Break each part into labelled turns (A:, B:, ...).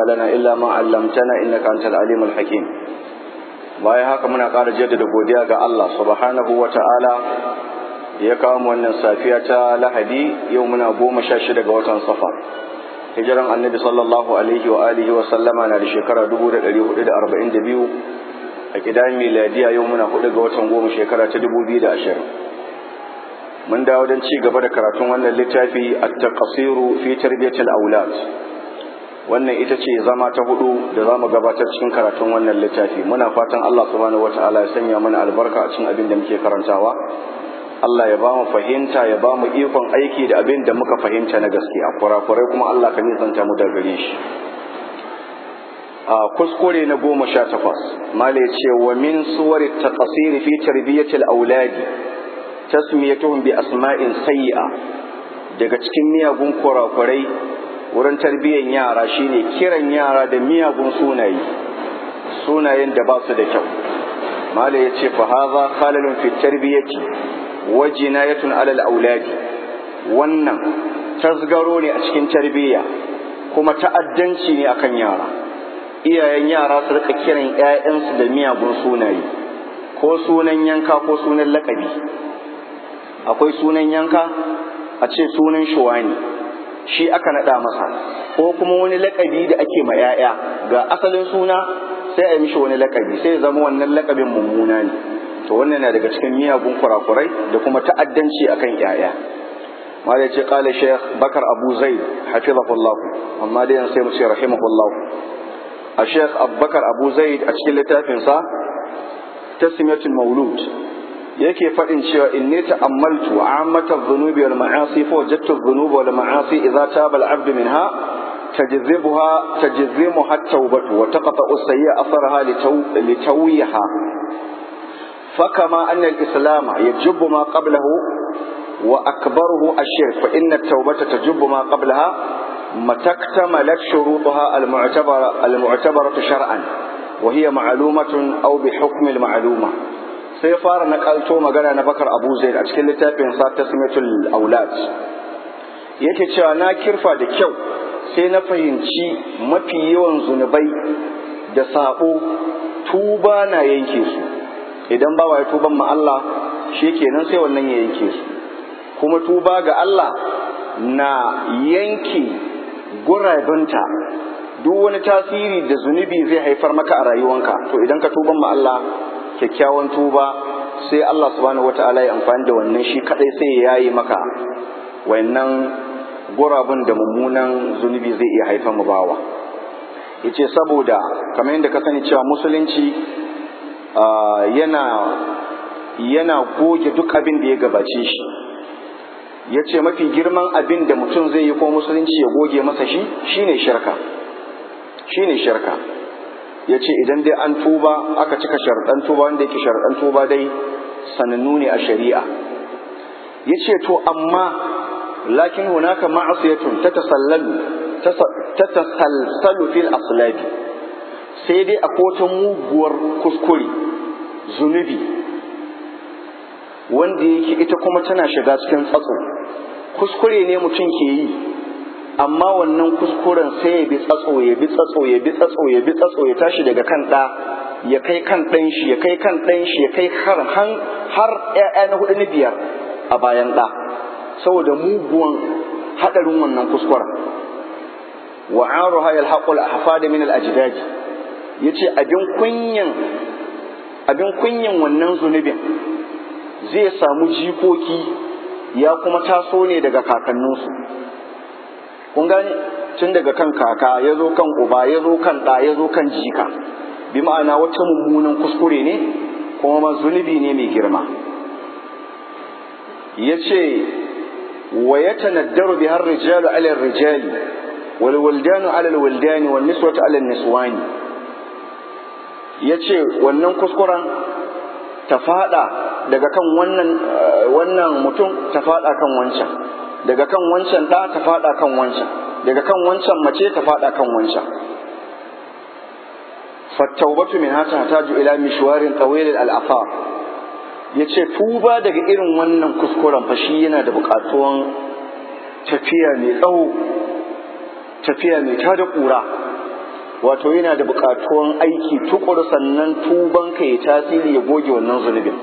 A: لنا إلا ما علمتنا إنك أنت العليم الحكيم bayan haka muna ƙara jaddada godiya ga Allah subhanahu wa ta'ala ya kawo mu wannan safiya ta lahadi yau muna goma sha shida ga watan safar hijiran annabi sallallahu alaihi wa alihi wa sallama na da shekara dubu da ɗari hudu da arba'in da biyu a kidan miladiya yau muna hudu ga watan goma shekara ta dubu biyu da ashirin mun dawo don ci gaba da karatun wannan littafi at-taqsiru fi tarbiyatil aulad wannan ita ce zama ta hudu da za mu gabatar cikin karatun wannan littafi muna fatan Allah subhanahu wataala ya sanya mana albarka a cikin abin da muke karantawa Allah ya ba mu fahimta ya ba mu ikon aiki da abin da muka fahimta na gaskiya kurakurai kuma Allah ka nisanta mu da gare shi a kuskure na goma sha takwas mala ya ce wa min suwari taqsiri fi tarbiyatil auladi tasmiyatuhum bi asma'in sayyi'a daga cikin miyagun kurakurai wurin tarbiyyar yara shine kiran yara da miyagun sunaye sunayen da ba su da kyau mala ya ce fa haza khalalun fi tarbiyyati wa jinayatun alal auladi wannan tasgaro ne a cikin tarbiyya kuma ta'addanci ne akan yara iyayen yara su rika kiran ƴaƴansu da miyagun sunaye ko sunan yanka ko sunan lakabi akwai sunan yanka a ce sunan shuwani shi aka naɗa masa ko kuma wani lakabi da ake ma 'ya'ya ga asalin suna sai a yi mishi wani lakabi sai ya zama wannan lakabin mummuna ne to wannan na daga cikin miyagun kurakurai da kuma ta'addanci akan 'ya'ya ma da ce kala sheikh bakar abu zaid hafizahullah amma dai sai mu ce rahimahullah a sheikh abubakar abu zaid a cikin littafinsa tasmiyatul maulud yake faɗin cewa inni ta'ammaltu ammata dhunubi wal ma'asi fa wajadtu dhunuba wal ma'asi idza taba al 'abd minha tajzibuha tajzimuha at-tawbatu wa taqta'u as-sayyi'a atharaha litawiha فكما أن الإسلام يجب ما قبله وأكبره الشرك فإن التوبة تجب ما قبلها متى اكتملت شروطها المعتبرة, المعتبرة شرعا وهي معلومة أو بحكم المعلومة sai fara nakalto magana na bakar abu zaid a cikin littafin sa tasmiyatul aulad yake cewa na kirfa da kyau sai na fahimci mafi yawan zunubai da sabo tuba na yanke su idan bawa ya tuban ma Allah kenan sai wannan ya yanke su kuma tuba ga Allah na yanke gurabinta duk wani tasiri da zunubi zai haifar maka a rayuwanka to idan ka tuban ma Allah kyakkyawan tuba sai Allah subhanahu wata'ala ya amfani da wannan shi kadai sai ya yayi maka wannan gurabun da mummunan zunubi zai iya haifar mu bawa yace saboda kamar yadda ka sani cewa musulunci yana yana goge duk abin da ya gabace shi yace mafi girman abin da mutum zai yi ko musulunci ya goge masa shi shine shirka shine shirka ya ce idan dai an tuba aka cika sharɗan tuba wanda yake sharɗan tuba dai sanannu ne a shari'a ya ce to amma lakin hunaka ma'asiyatun ta tasallalu ta tasalsalu fil aslabi sai dai a kotun muguwar kuskure zunubi wanda yake ita kuma tana shiga cikin tsatso kuskure ne mutum ke yi amma wannan kuskuren sai ya bi tsatso ya bi tsatso ya bi tsatso ya bi tsatso ya tashi daga kan ɗa ya kai kan ɗan shi ya kai kan ɗan shi ya kai har har ƴaƴa na hudu na biyar a bayan ɗa saboda muguwan haɗarin wannan kuskuren wa aruha yalhaqul ahfad min al ajdad yace abin kunyan abin kunyan wannan zunubin zai samu jikoki ya kuma taso ne daga kakanninsu kun gane tun daga kan kaka ya zo kan uba ya zo kan ɗa ya zo kan jika bi ma'ana wata mummunan kuskure ne kuma ma zunubi ne mai girma ya ce wa ya tanaddaru bi har rijalu ala rijali wal waldanu ala waldani wal niswatu ala niswani ya ce wannan kuskuren ta fada daga kan wannan wannan mutum ta fada kan wancan daga kan wancan ɗa ta faɗa kan wancan daga kan wancan mace ta faɗa kan wancan fattaubatu min hata hataju ila mishwarin tawilil al'afar ya ce tuba daga irin wannan kuskuren fa shi yana da buƙatuwan tafiya mai tsawo tafiya mai tada ƙura wato yana da buƙatuwan aiki tukur sannan tuban ka ya tasiri ya goge wannan zunubin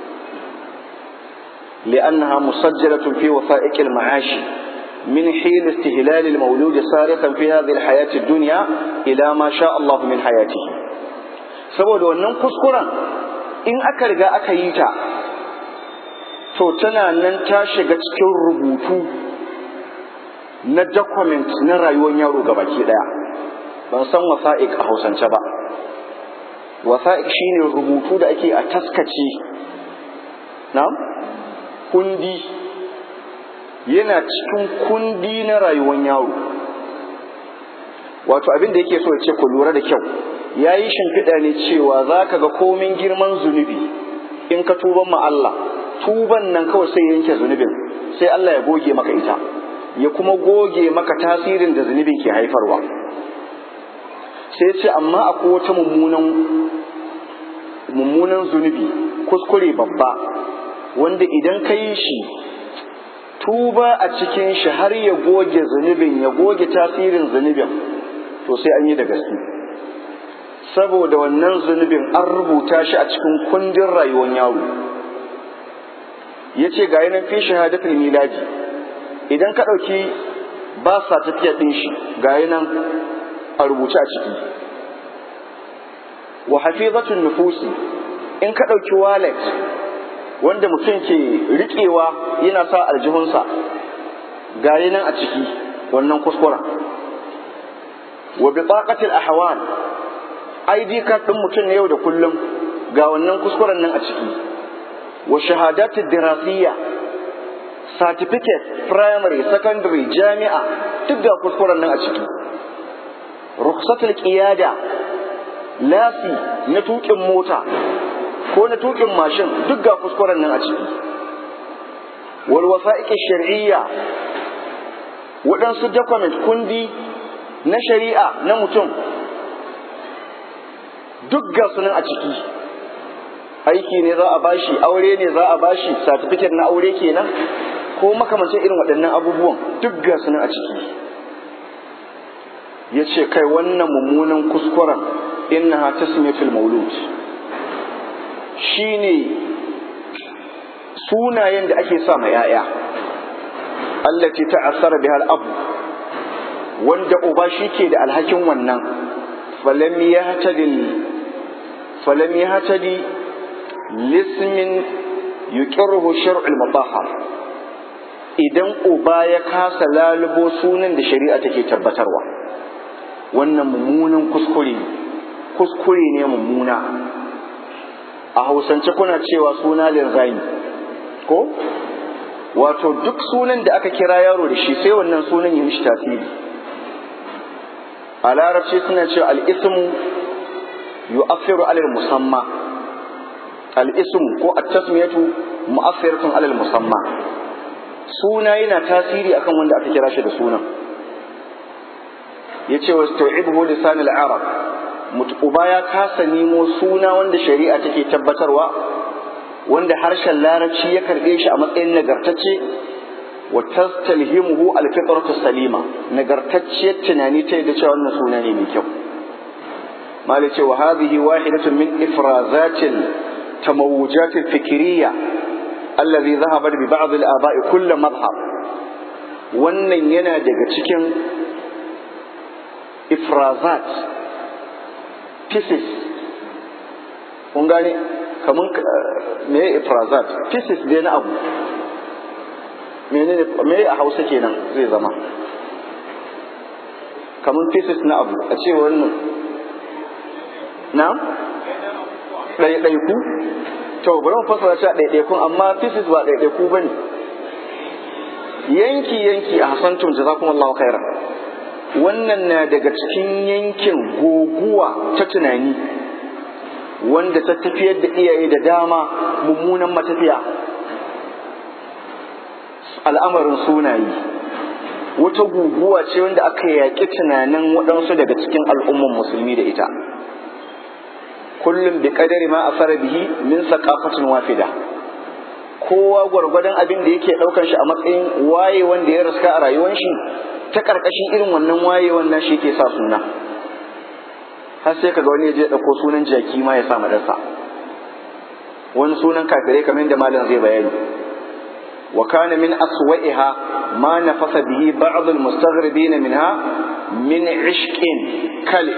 A: li'annaha musajjalatun fi wasa'iq al-ma'ash min hil istihlal al-mawlud sariqan fi hadhihi al-hayat ad-dunya ila ma sha Allah min hayatihi saboda wannan kuskuren in aka riga aka yi ta to tana nan ta shiga cikin rubutu na document na rayuwar yaro gabaki daya ban san wasa'iq a hausance ba wasa'iq shine rubutu da ake a taskace na kundi yana cikin kundi na rayuwar yaro wato abin da yake so ya ce ku lura da kyau ya yi shimfiɗa ne cewa za ka ga komin girman zunubi in ka tuban ma Allah tuban nan kawai sai yanke zunubin sai Allah ya goge maka ita ya kuma goge maka tasirin da zunubin ke haifarwa sai ce amma akwai wata mummunan mummunan zunubi kuskure babba wanda idan ka yi shi tuba a cikin shi har ya goge zunubin ya goge tasirin zunubin to sai an yi da gaske saboda wannan zunubin an rubuta shi a cikin kundin rayuwar yaro ya ce ga yanan fi shahadatul miladi idan ka ɗauki ba sa tafiya ɗin shi ga yanan a rubuce a ciki wa hafizatun nufusi in ka ɗauki wallet wanda mutum ke riƙewa yana sa aljihunsa ga nan a ciki wannan kuskuren wa bitaqatil ahwal ID card ɗin mutum na yau da kullum ga wannan kuskuren nan a ciki wa shahadatid dirasiyya certificate primary secondary jami'a duk ga kuskuren nan a ciki rukhsatul qiyada lasi na tukin mota ko na tukin mashin duk ga kuskuren nan a ciki wal wasa'iqi shar'iyya waɗansu document kundi na shari'a na mutum duk ga su nan a ciki aiki ne za a bashi aure ne za a bashi certificate na aure kenan ko makamancin irin waɗannan abubuwan duk ga su nan a ciki ya ce kai wannan mummunan kuskuren innaha tasmiyatul maulud shine sunayen da ake sa ma yaya allati ta'assara biha al-abu wanda uba shike da alhakin wannan falam yahtadi falam yahtadi lismin yuqirruhu shar'u al-mutahhar idan uba ya kasa lalubo sunan da shari'a take tabbatarwa wannan mummunan kuskure kuskure ne mummuna a hausance kuna cewa suna linzami ko wato duk sunan da aka kira yaro da shi sai wannan sunan ya mishi tasiri a larabci suna cewa al'ismu yu'affiru alal musamma al'ismu ko at-tasmiyatu mu'affiratun alal musamma suna yana tasiri akan wanda aka kira shi da sunan yace wa tau'ibuhu lisan al-arab uba ya kasa nemo suna wanda shari'a take tabbatarwa wanda harshen larabci ya karbe shi a matsayin nagartacce wa tastalhimuhu alfitratu salima nagartacciyar tunani ta yadda cewa wannan suna ne mai kyau mali ce wa hadhihi wahidatun min ifrazatil tamawujat alfikriya alladhi dhahaba bi ba'd al-aba'i kull madhhab wannan yana daga cikin ifrazat pieces kun gane kaman me ifrazat pieces dai na abu menene me a hausa kenan zai zama kaman pieces na abu a ce wannan na ɗaiɗaiku to bari mu fasara shi a ɗaiɗaikun amma pieces ba ɗaiɗaiku ba ne yanki yanki a hasantum jazakumullahu khairan wannan na daga cikin yankin goguwa ta tunani wanda ta tafiyar da iyaye da dama mummunan matafiya al'amarin sunaye wata guguwa ce wanda aka yaƙi tunanin waɗansu daga cikin al'umman musulmi da ita kullum bi kadari ma asara bihi min saqafatin wafida kowa gwargwadon abin da yake ɗaukar shi a matsayin waye wanda ya raska a rayuwar shi ta ƙarƙashin irin wannan waye wannan shi ke sa suna har sai kaga wani ya je ɗauko sunan jaki ma ya sa madarsa wani sunan kafirai kamar da malam zai bayani wa kana min aswa'iha ma nafasa bihi ba'd al-mustaghribin minha min ishqin kalif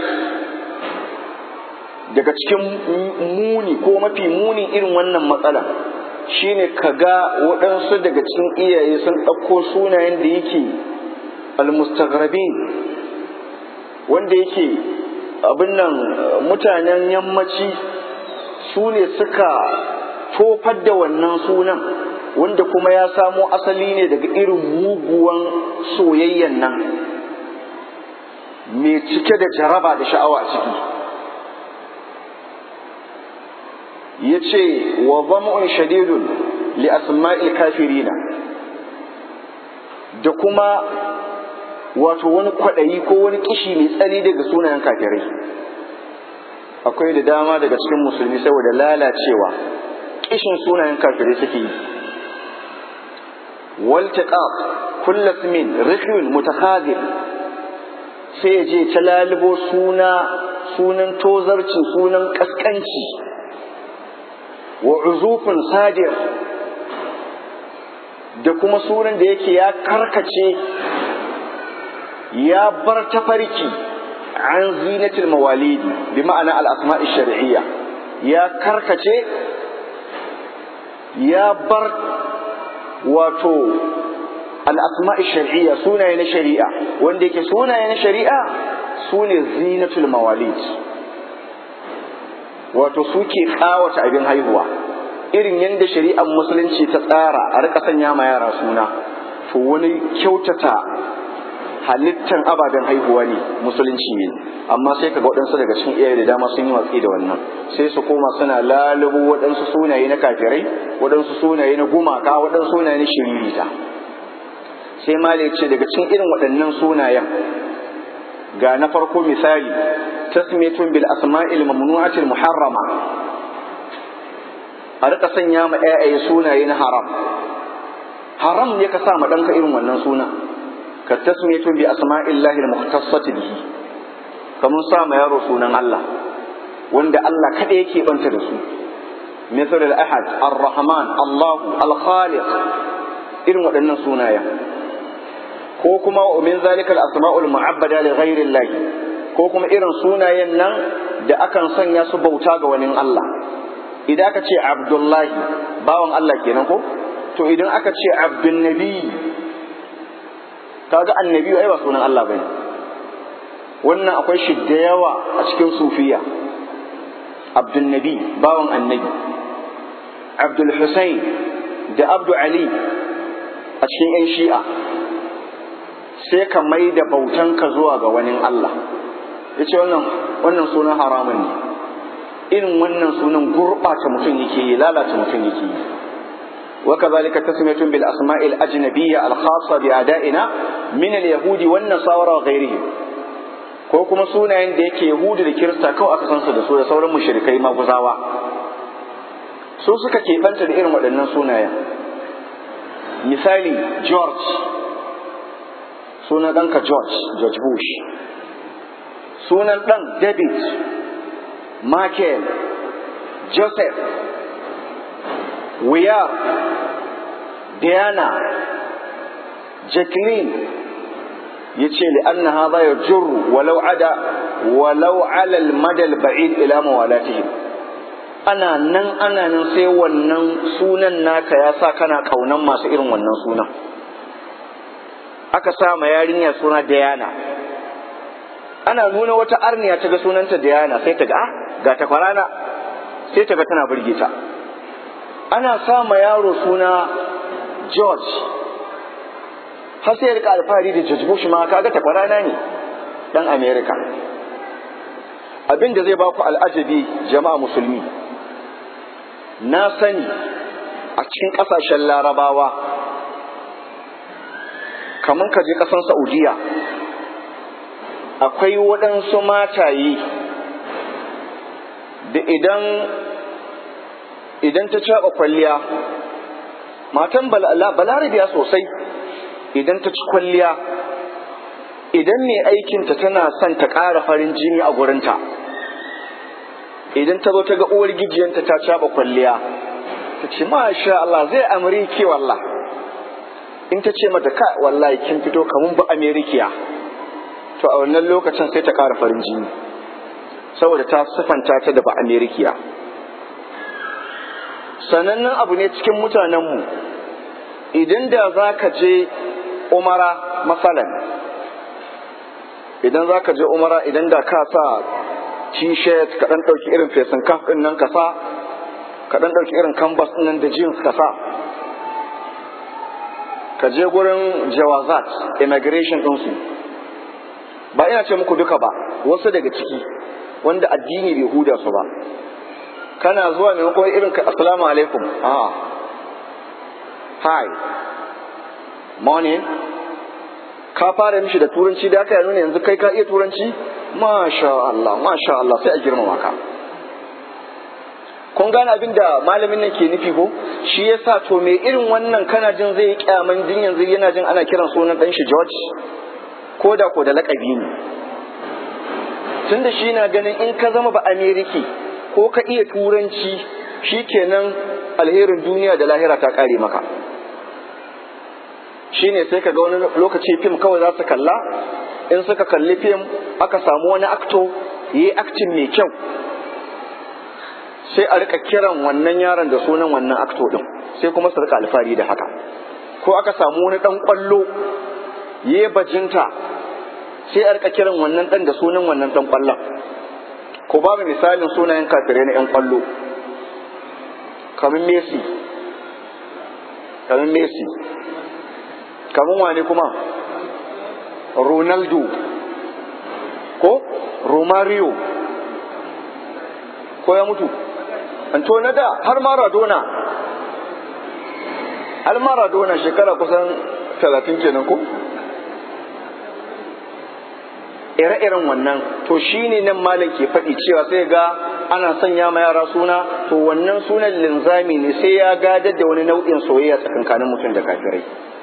A: daga cikin muni ko mafi muni irin wannan matsala shine kaga waɗansu daga cikin iyaye sun ɗauko sunayen da yake al-mustaghribin wanda yake abin nan mutanen yammaci su ne suka tofar da wannan sunan wanda kuma ya samo asali ne daga irin muguwan soyayyan nan mai cike da jaraba da sha'awa a ciki ya ce wa zamu'un shadidun li asma'il kafirina da kuma wato wani kwaɗayi ko wani kishi mai tsani daga sunayen kafirai akwai da dama daga cikin musulmi saboda lalacewa kishin sunayen kafirai suke yi waltiqaq kullu ismin rikhin mutakhadir sai ya je ta lalubo suna sunan tozarci sunan kaskanci wa uzufin sadir da kuma sunan da yake ya karkace ya bar tafarki an zinatul mawalidi bi ma'ana al-asma'i shar'iyya ya karkace ya bar wato al-asma'i shar'iyya sunaye na shari'a wanda yake sunaye na shari'a sune zinatul mawalid wato suke kawata abin haihuwa irin yadda shari'ar musulunci ta tsara a rika sanya ma yara suna to wani kyautata halittan ababen haihuwa ne musulunci ne amma sai kaga waɗansu daga cikin iyaye da dama sun yi watsi da wannan sai su koma suna lalubo waɗansu sunaye na kafirai waɗansu sunaye na gumaka waɗansu sunaye na shiririta sai ma ce daga cikin irin waɗannan sunayen ga na farko misali tasmitun bil asma'il mamnu'atil muharrama a rika sanya ma ƴaƴaye sunaye na haram haram ne ka sa ma ɗanka irin wannan suna ka tasmiyatu bi asma'illahi al-mukhtassati bihi kamun sa ma yaro sunan Allah wanda Allah kada yake banta da su misal al-ahad ar-rahman Allah al-khaliq irin waɗannan sunayen ko kuma wa min zalika al-asma'ul mu'abbada li ghayri Allah ko kuma irin sunayen nan da akan sanya su bauta ga wani Allah idan aka ce Abdullahi bawan Allah kenan ko to idan aka ce Abdun Nabi kaga annabi ai ba sunan Allah bane wannan akwai shi da yawa a cikin sufiya Abdul Nabi bawan annabi Abdul Hussein da Abdu Ali a cikin 'yan shi'a sai ka mai da bautanka zuwa ga wani Allah ya ce wannan wannan sunan haramun ne irin wannan sunan gurɓata mutum yake yi lalata mutum yake yi وكذلك تسمية بالأسماء الأجنبية الخاصة بأدائنا من اليهود والنصارى وغيرهم ko kuma sunayen da yake Yahudu da Kirista kawai aka san su da su da sauran mushrikai maguzawa su suka keɓanta da irin waɗannan sunayen misali George sunan ɗanka George George Bush sunan ɗan David Michael Joseph Wiyar Diana Jacqueline ya ce li'anna hadha yajurru walau ada walau ala al-mada al-ba'id ila mawalatihim ana nan ana nan sai wannan sunan naka ya sa kana kaunan masu irin wannan sunan aka sa ma yarinya suna Diana ana nuna wata arniya ta ga sunanta Diana sai ta ga ah ga ta kwarana sai ta ga tana burge ta ana sa ma yaro suna George har sai ya rika alfahari da George Bush ma kaga ta kwarana ne dan America abin da zai baku al'ajabi jama'a musulmi na sani a cikin ƙasashen larabawa kamar ka je ƙasan saudiya akwai waɗansu mataye da idan idan ta caɓa kwalliya matan balarabiya sosai idan ta ci kwalliya idan mai aikinta tana son ta ƙara farin jini a gurinta idan ta zo ta ga uwar gijiyanta ta caba kwalliya ta ce masha Allah zai amurki wallah in ta ce mata ka wallahi kin fito kamun ba amerikiya to a wannan lokacin sai ta ƙara farin jini saboda ta sifanta ta da ba amerikiya sanannen abu ne cikin mutanenmu idan da za ka je umara masalan idan za ka je umara idan da ka sa t-shirt ka ɗan ɗauki irin fesin kaf ɗin nan ka sa ka ɗan ɗauki irin canvas ɗin nan da jeans ka sa ka je gurin jawazat immigration ɗinsu ba ina ce muku duka ba wasu daga ciki wanda addini bai huda su ba kana zuwa maimakon irin ka assalamu alaikum ah hi morning ka fara mishi da turanci da aka yi nuna yanzu kai ka iya turanci masha Allah masha Allah sai a girmama ka kun gane abin da malamin nan ke nufi ko shi yasa to me irin wannan kana jin zai yi kyaman jin yanzu yana jin ana kiran sunan dan shi George ko da ko da lakabi ne tunda shi na ganin in ka zama ba Ameriki ko ka iya turanci shikenan alherin duniya da lahira ta kare maka shine sai ka ga wani lokaci fim kawai za su kalla in suka kalli fim aka samu wani akto yi aktin mai kyau sai a rika kiran wannan yaron da sunan wannan akto din sai kuma su rika alfahari da haka ko aka samu wani dan kwallo yi bajinta sai a rika kiran wannan dan da sunan wannan dan kwallon ko babu misalin sunayen kafirai na yan kwallo kamar Messi kamar Messi kamar wane kuma Ronaldo ko Romario ko ya mutu Antona da har Maradona har Maradona shekara kusan talatin kenan ko ire-iren wannan to shine nan malam ke faɗi cewa sai ga ana sanya ma yara suna to wannan sunan linzami ne sai ya gadar da wani nau'in soyayya tsakankanin mutum da kafirai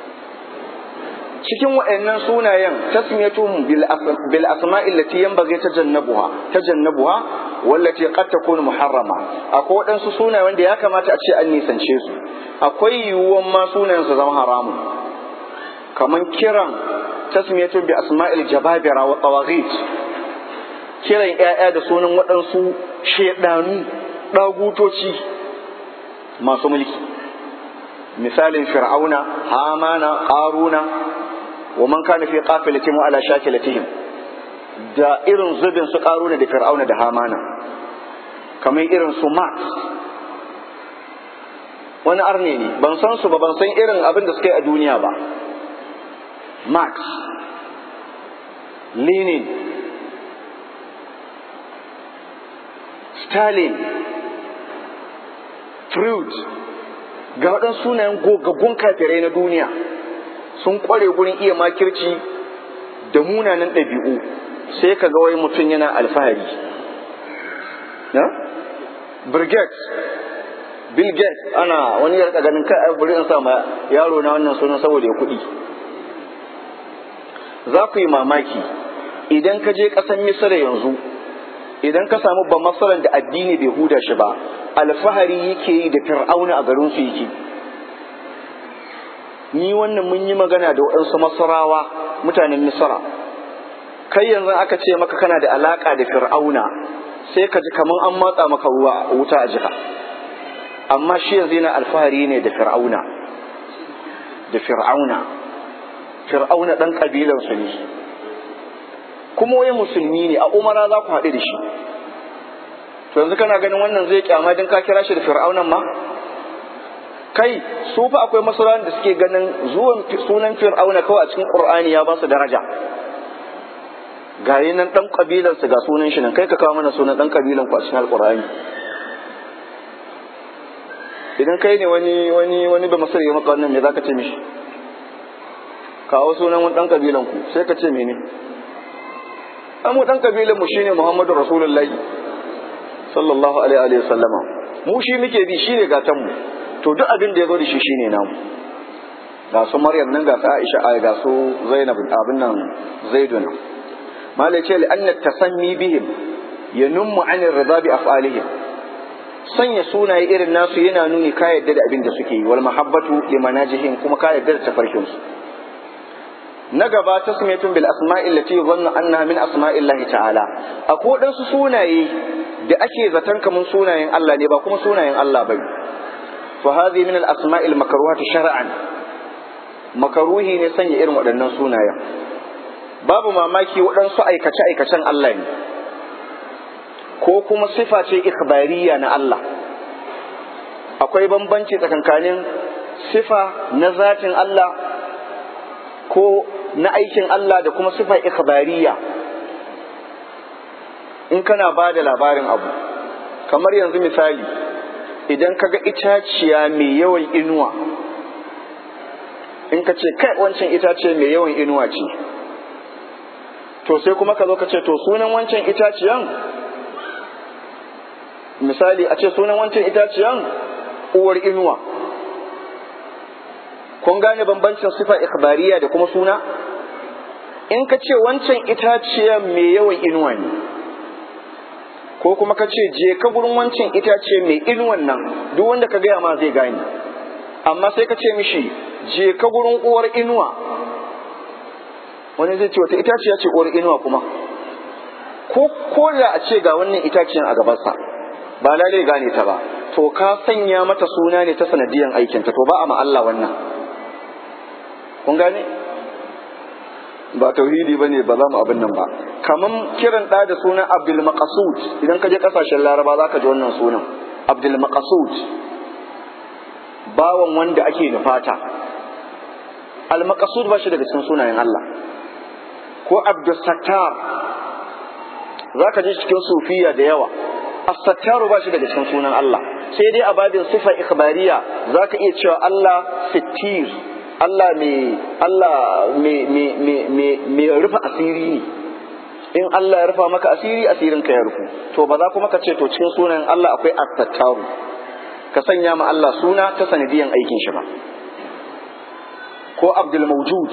A: cikin waɗannan sunayen tasmiyatuhum bil asma'i allati yanbaghi tajannabuha tajannabuha wallati qad takunu muharrama akwai waɗansu sunaye wanda ya kamata a ce an nisance su akwai yiwuwan ma sunayen su zama haramun kaman kiran tasmiyatu bi asma'il jababira wa tawaghit kiran ƴaƴa da sunan waɗansu shedanu dagutoci masu mulki misalin fir'auna hamana qaruna wa man kana fi qafilatihim ala shakilatihim da irin zubin su qaruna da fir'auna da hamana kamar irin su max wani arne ne ban san su ba ban san irin abin da suka yi a duniya ba Marx, Lenin, Stalin, Freud, ga waɗansu sunayen gogaggun kafirai na duniya sun ƙware gurin iya makirci da munanan ɗabi'u sai ka ga wai mutum yana alfahari. Na? Bill Gates, Bill Gates ana wani ya ganin kai bari in sa ma yaro na wannan sunan saboda ya kuɗi. za ku yi mamaki idan ka je ƙasar misira yanzu idan ka samu ba masaran da addini bai huda shi ba alfahari yake yi da fir'auna a garin su yake ni wannan mun yi magana da waɗansu masarawa mutanen misira kai yanzu aka ce maka kana da alaƙa da fir'auna sai ka ji kamar an matsa maka ruwa wuta a jika amma shi yanzu yana alfahari ne da fir'auna da fir'auna fir'auna ɗan ƙabilansu ne kuma wai musulmi ne a umara za ku haɗu da shi to yanzu kana ganin wannan zai kyama don ka kira shi da fir'aunan ma kai su fa akwai masauran da suke ganin zuwan sunan fir'auna kawai a cikin qur'ani ya ba su daraja ga nan ɗan ƙabilansu ga sunan shi nan kai ka kawo mana sunan ɗan ƙabilan ku a cikin alƙur'ani idan kai ne wani wani wani ba masar ya maka wannan me zaka ce mishi kawo sunan wani ɗan ƙabilan ku sai ka ce mene an mu ɗan ƙabilan mu shine Muhammadu Rasulullahi sallallahu alaihi wa sallama mu shi muke bi shine gatan mu to duk abin da ya zo da shi shine namu ga su Maryam nan ga su Aisha ai ga su Zainab abin nan Zaidun malai ce li anna tasammi bihim ya nummu anir rida bi af'alihim sanya sunaye irin nasu yana nuni ka yadda da abin da suke yi wal mahabbatu limanajihim kuma ka yadda da tafarkin su na gaba tasmiyatun bil asma'i allati dhanna annaha min asma'illahi ta'ala akwai wadansu sunaye da ake zaton kamun sunayen Allah ne ba kuma sunayen Allah bane fa hadhi min al asma'il makruhati shar'an makaruhi ne sanya irin waɗannan sunayen babu mamaki waɗansu aikace aikacen Allah ne ko kuma sifa ce ikhbariya na Allah akwai bambanci tsakankanin sifa na zatin Allah ko na aikin Allah da kuma sifa ikhbariya in kana ba da labarin abu kamar yanzu misali idan kaga itaciya mai yawan inuwa in ka ce kai wancan itace mai yawan inuwa ce to sai kuma ka zo ka ce to sunan wancan itaciyan misali a ce sunan wancan itaciyan uwar inuwa kun gane bambancin sifa ikhbariya da kuma suna in ka ce wancan itaciyan mai yawan inuwa ne ko kuma ka ce je ka gurin wancan itace mai inuwan nan duk wanda ka gaya ma zai gane amma sai ka ce mishi je ka gurin uwar inuwa wani zai ce wata itaciya ce uwar inuwa kuma ko ko da a ce ga wannan itaciyan a gabansa ba lalai gane ta ba to ka sanya mata suna ne ta sanadiyan aikinta to ba a ma Allah wannan kun gane ba tauhidi bane ba za mu abin nan ba kaman kiran da da sunan Abdul Maqsud idan ka je kasashen Laraba za ka ji wannan sunan Abdul Maqsud bawan wanda ake nufata Al Maqsud ba shi daga cikin sunayen Allah ko Abdul Sattar za ka ji cikin sufiya da yawa as-sattaru ba shi daga cikin sunan Allah sai dai a babin sifa ikhbariya za ka iya cewa Allah sittir Allah mai Allah mai rufe asiri ne in Allah ya rufa maka asiri asirin ka ya rufu to ba za kuma ka ce to cikin sunan Allah akwai attattaru ka sanya ma Allah suna ta sanadiyan aikin shi ba ko Abdul Mawjud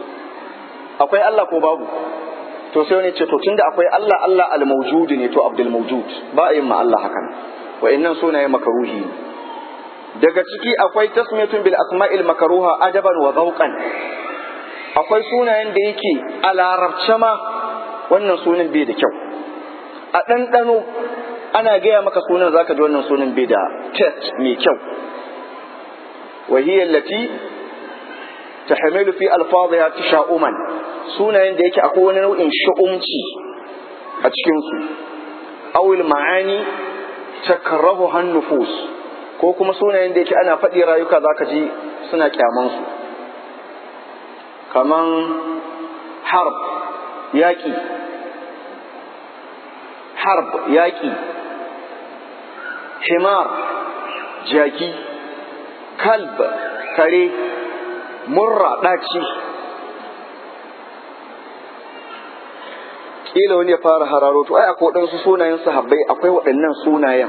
A: akwai Allah ko babu to sai wani ce to tunda akwai Allah Allah al mawjud ne to Abdul Mawjud ba a yin ma Allah hakan wa'annan sunaye makaruhi ne daga ciki akwai tasmiyatun bil asma'il makaruha adaban wa zawqan akwai sunayen da yake a larabce ma wannan sunan bai da kyau a ɗanɗano ana gaya maka sunan zaka ji wannan sunan bai da test mai kyau wa hiya allati tahmilu fi alfadhiha tasha'uman sunayen da yake akwai wani nau'in shu'umci a cikin su awil ma'ani takrahu han nufus ko kuma sunayen da yake ana faɗi rayuka za ka ji suna kyamansu kaman harb yaƙi harb yaƙi himar jaki kalb kare murra ɗaci ƙila wani ya fara hararo to ai akwai waɗansu sunayen sahabbai akwai waɗannan sunayen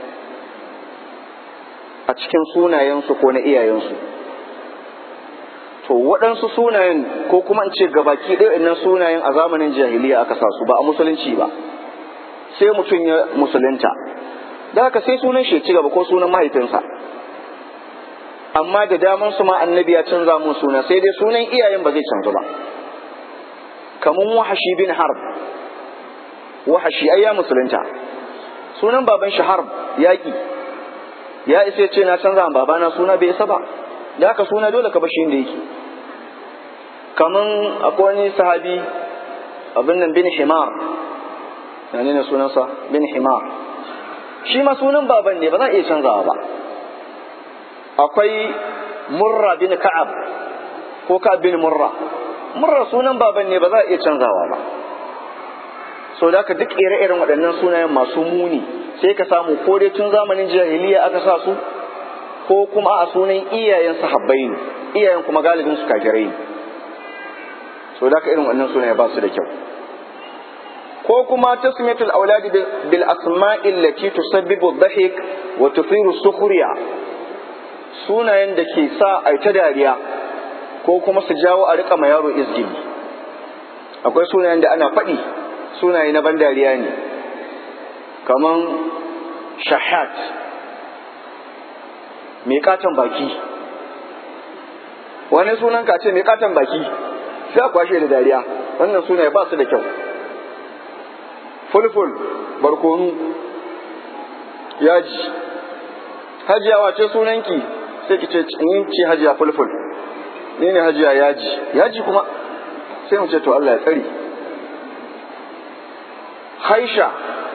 A: a cikin sunayensu ko na iyayensu to waɗansu sunayen ko kuma in ce gabaki ɗaya nan sunayen a zamanin jahiliya aka sa su ba a musulunci ba sai mutum ya musulunta da haka sai sunan shi ci gaba ko sunan mahaifinsa amma da daman su ma annabi ya canza mun suna sai dai sunan iyayen ba zai canzu ba kamun wahashi bin harb wahashi ai ya musulunta sunan baban shi harb yaƙi ya isa ce na canza wa babana suna bai isa ba da haka suna dole ka bashi inda yake kaman akwai wani sahabi abin nan bin himar na ne sunansa bin himar shi ma sunan baban ne ba za a iya canzawa ba akwai murra bin ka'ab ko ka'ab bin murra murra sunan baban ne ba za a iya canzawa ba so da haka duk ire-iren waɗannan sunayen masu muni sai ka samu ko dai tun zamanin jahiliya aka sa su ko kuma a sunan iyayen sahabbai ne iyayen kuma galibin su kafirai ne so da ka irin wannan sunaye ba su da kyau ko kuma tasmiyatul auladi bil asma'i allati tusabbibu dhahik wa tuthiru sukhriya sunayen da ke sa a ta dariya ko kuma su jawo a rika ma yaro izgili akwai sunayen da ana faɗi sunaye na ban dariya ne kaman shahat mai katon baki wani sunan ka ce mai katon baki sai a kwashe da dariya wannan sunaye ba su da kyau fulful barkonu yaji hajiya wace sunanki sai ki ce ni ce hajiya fulful ni ne hajiya yaji yaji kuma sai mu ce to Allah ya tsari haisha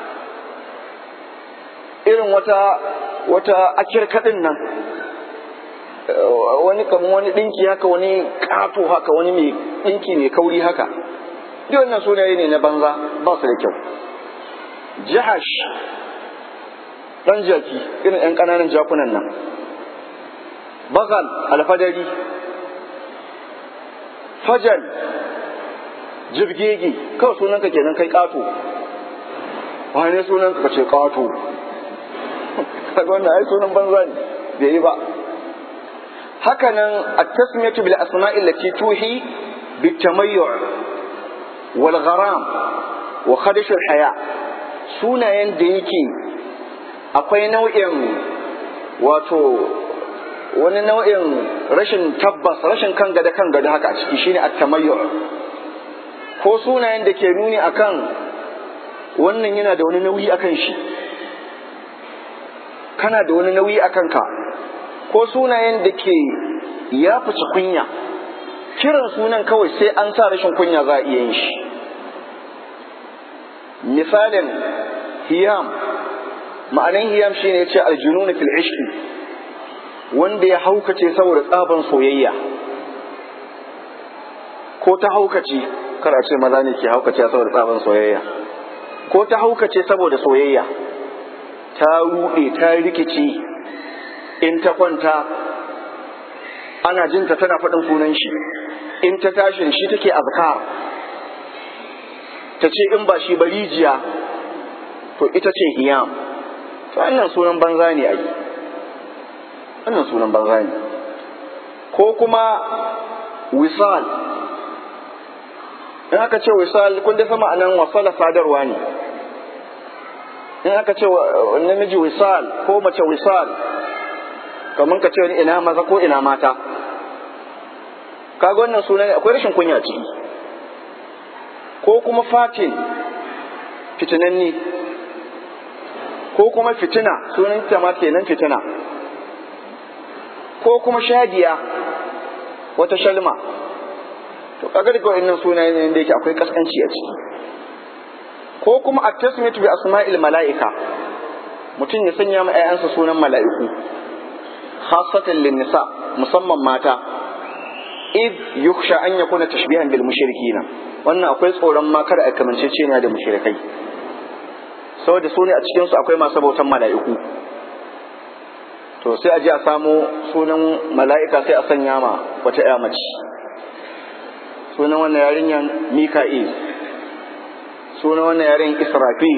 A: irin wata wata akirkadin nan wani kamar wani dinki haka wani kato haka wani mai dinki mai kauri haka duk wannan sunaye ne na banza ba su da kyau jahash dan jaki irin yan ƙananan jakunan nan bagal alfadari fajal jibgege kawai sunanka kenan kai kato wane sunanka ka ce kato kaga wannan ai sunan banza ne bai yi ba haka nan at-tasmiyatu bil asma'i allati tuhi bit tamayyu' wal gharam wa khadash al haya sunayen da yake akwai nau'in wato wani nau'in rashin tabbas rashin kan gada kan gada haka a ciki shine at-tamayyu' ko sunayen da ke nuni akan wannan yana da wani nauyi akan shi kana da wani nauyi akan ka ko sunayen da ke ya fice kunya kiran sunan kawai sai an sa rashin kunya za a iya yin shi misalin hiyam ma'anin hiyam shine ya ce aljunun fil ishqi wanda ya haukace saboda tsaban soyayya ko ta haukace kar a ce maza ne ke haukace saboda tsaban soyayya ko ta haukace saboda soyayya ta ruɗe ta rikici in ta kwanta ana jinta tana faɗin sunan shi in ta tashin shi take azkar ta ce in ba shi ba rijiya to ita ce hiyam to wannan sunan banza ne ai wannan sunan banza ne ko kuma wisal in aka ce wisal kun da sama anan wasala sadarwa ne in aka ce namiji wisal ko mace wisal kamar ka ce wani ina maza ko ina mata kaga wannan sunan akwai rashin kunya ciki ko kuma fatin fitinanni ko kuma fitina sunan ta ma kenan fitina ko kuma shadiya wata shalma to kaga daga wannan sunaye ne da yake akwai kaskanci a ciki ko kuma at-tasmiyatu bi asma'il mala'ika mutum ya sanya ma 'ya'yansa sunan mala'iku khasatan lin nisa musamman mata id yukhsha an yakuna tashbihan bil mushrikina wannan akwai tsoron ma kada a kamanceceniya da mushrikai saboda su ne a cikin su akwai masu bautan mala'iku to sai a je a samo sunan mala'ika sai a sanya ma wata ƴa mace sunan wannan yarinyan mika'il sunan wannan yarin israfil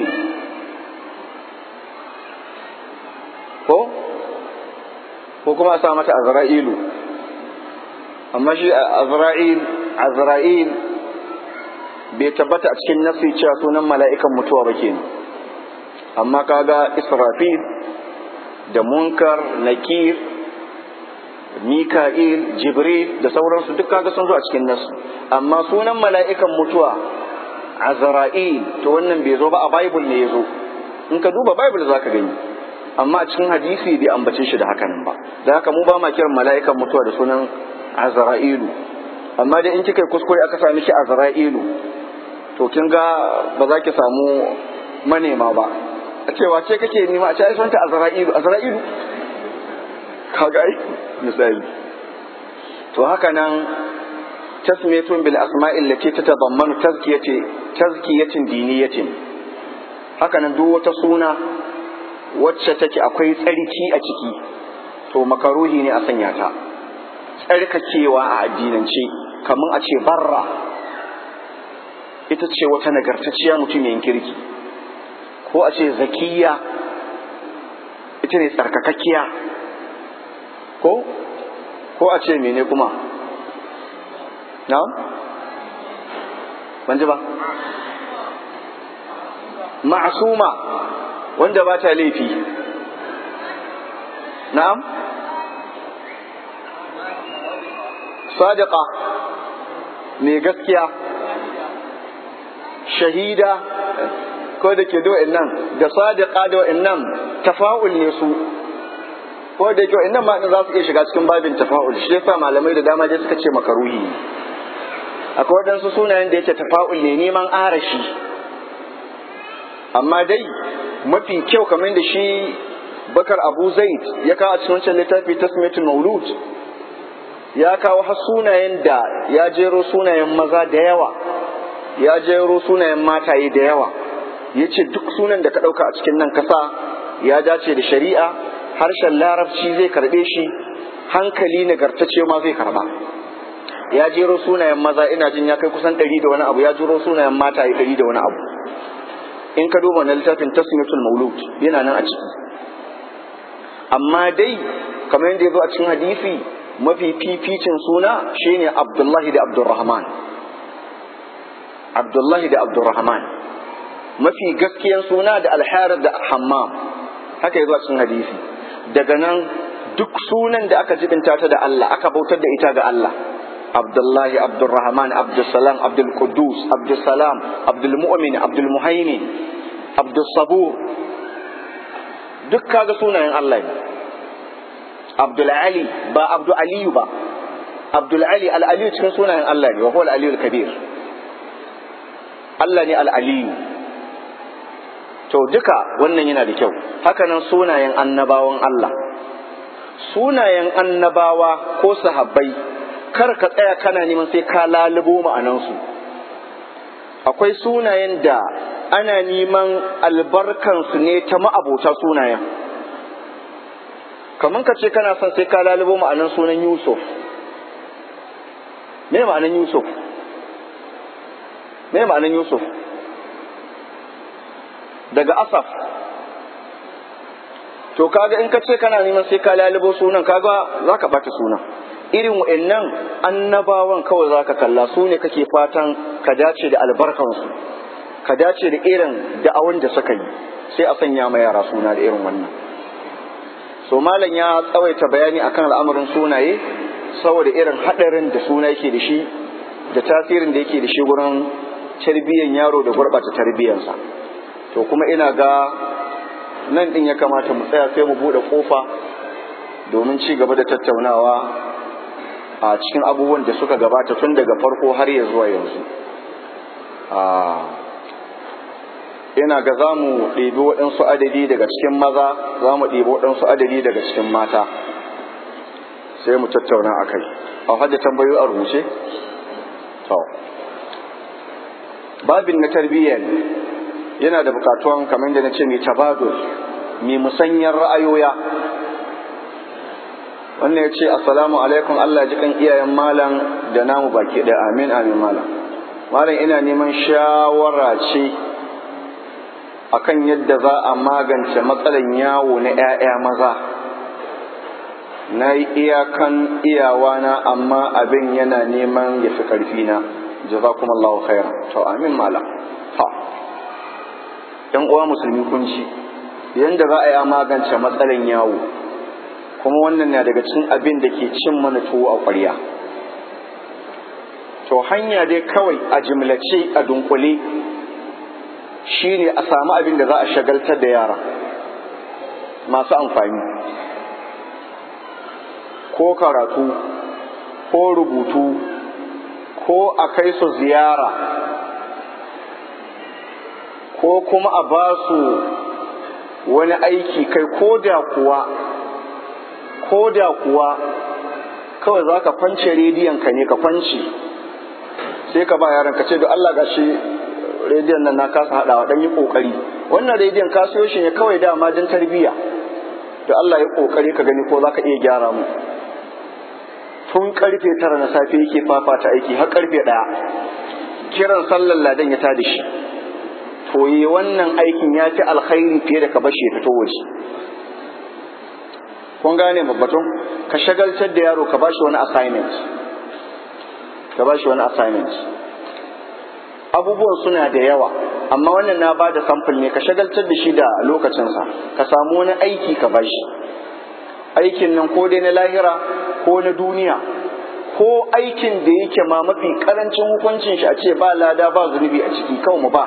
A: ko ko kuma a sa mata azra'ilu amma shi azra'il azra'il bai tabbata a cikin nasi cewa sunan mala'ikan mutuwa ba kenan amma kaga israfil da munkar nakir mika'il jibril da sauransu duk kaga sun zo a cikin nasu amma sunan mala'ikan mutuwa azra'il to wannan bai zo ba a bible ne ya zo in ka duba bible za ka gani amma a cikin hadisi bai ambace shi da hakanan ba da haka mu ba ma kiran mala'ikan mutuwa da sunan azra'ilu amma dai in kika yi kuskure aka sami shi azra'ilu to kin ga ba za ki samu manema ba a cewa ce kake nema a ce ai sunta azra'ilu azra'ilu kaga ai misali to haka nan tasmiyatun bil asma'i allati tatadammanu tazkiyati tazkiyatin diniyatin haka nan duk wata suna wacce take akwai tsarki a ciki to makaruhi ne a sanya ta tsarkakewa a addinance kamar a ce barra ita ce wata nagartacciya mutumin kirki ko a ce zakiya ita ne tsarkakakkiya ko ko a ce mene kuma na ban ji ba ma'asuma wanda ba ta laifi na'am sadiqa mai gaskiya shahida ko da ke da nan da sadiqa da nan tafa'ul ne su ko da ke nan ma za su iya shiga cikin babin tafa'ul shi yasa malamai da dama dai suka ce makaruhi akwai waɗansu sunayen da yake tafa'ul ne neman arashi amma dai mafi kyau kamar da shi bakar abu zaid ya kawo a cikin wancan littafi tasmiyatul maulud ya kawo har sunayen da ya jero sunayen maza da yawa ya jero sunayen mataye da yawa ya ce duk sunan da ka ɗauka a cikin nan kasa ya dace da shari'a harshen larabci zai karɓe shi hankali nagartacce ma zai karɓa ya jero sunayen maza ina jin ya kai kusan ɗari da wani abu ya jero sunayen mataye ɗari da wani abu in ka duba na littafin tasmiyatul maulud yana nan a ciki amma dai kamar yadda ya zo a cikin hadisi mafi fificin suna shine abdullahi da abdurrahman abdullahi da abdurrahman mafi gaskiyan suna da alharar da hammam haka ya zo a cikin hadisi daga nan duk sunan da aka jibinta ta da Allah aka bautar da ita ga Allah abdullahi abdurrahman abdulsalam abdulkudus abdulsalam abdulmu'min abdulmuhaimin abdulsabur duk kaga sunayen Allah ne Abdul Ali ba Abdul Aliyu ba Abdul Ali al-Aliyu cikin sunayen Allah ne wa huwa al-Aliyu al-Kabir Allah ne al-Aliyu to duka wannan yana da kyau hakanan sunayen annabawan Allah sunayen annabawa ko sahabbai kar ka tsaya kana neman sai ka lalubo ma'anansu akwai sunayen da ana neman albarkansu ne ta ma'abota sunayen kamar ka ce kana son sai ka lalubo ma'anan sunan yusuf me ma'anan yusuf me ma'anan yusuf daga asaf to kaga in ka ce kana neman sai ka lalubo sunan kaga za ka bata sunan irin wa'annan annabawan kawai za ka kalla su ne kake fatan ka dace da albarkansu ka dace da irin da'awan da suka yi sai a sanya ma yara suna da irin wannan so malam ya tsawaita bayani akan al'amarin sunaye saboda irin haɗarin da suna yake da shi da tasirin da yake da shi wurin tarbiyyar yaro da gurɓata tarbiyyarsa to kuma ina ga nan ɗin ya kamata mu tsaya sai mu buɗe ƙofa domin ci gaba da tattaunawa a cikin abubuwan da suka gabata tun daga farko har ya zuwa yanzu ina ga za mu ɗebi waɗansu adadi daga cikin maza za mu ɗebi waɗansu adadi daga cikin mata sai mu tattauna a kai a hajji tambayoyi a rubuce? to babin na tarbiyya ne yana da bukatuwan kamar da na ce mai tabadul mai musanyar ra'ayoya wannan ya ce assalamu alaikum Allah ji kan iyayen malam da namu baki da amin amin malam malam ina neman shawara ce akan yadda za a magance matsalan yawo na 'ya'ya maza na yi iyakan iyawana amma abin yana neman ya fi ƙarfina jazakumullahu khairan to amin malam ha yan uwa musulmi kun ji yanda za a yi magance matsalan yawo kuma wannan na daga cikin abin da ke cin mana tuwo a ƙwarya to hanya dai kawai a jimlace a dunkule shine a samu abin da za a shagaltar da yara masu amfani ko karatu ko rubutu ko a kai su ziyara ko kuma a ba su wani aiki kai ko da kuwa ko da kuwa kawai za ka fance rediyon ka ne ka fance sai ka ba yaran ka ce da Allah gashi rediyon nan na kasa haɗawa dan yi ƙoƙari wannan rediyon ka siyo shi ne kawai dama don tarbiyya da Allah ya ƙoƙari ka gani ko za ka iya gyara mu tun karfe tara na safe yake fafata aiki har karfe ɗaya kiran sallar ladan ya tada shi to yi wannan aikin ya fi alkhairi fiye da ka bashi ya fito waje kun gane babbatun ka shagaltar da yaro ka bashi wani assignment ka bashi wani assignment abubuwan suna da yawa amma wannan na ba da samfur ne ka shagaltar da shi da lokacinsa ka samu wani aiki ka bashi aikin nan ko dai na lahira ko na duniya ko aikin da yake ma mafi karancin hukuncin shi a ce ba lada ba zunubi a ciki kawai mu ba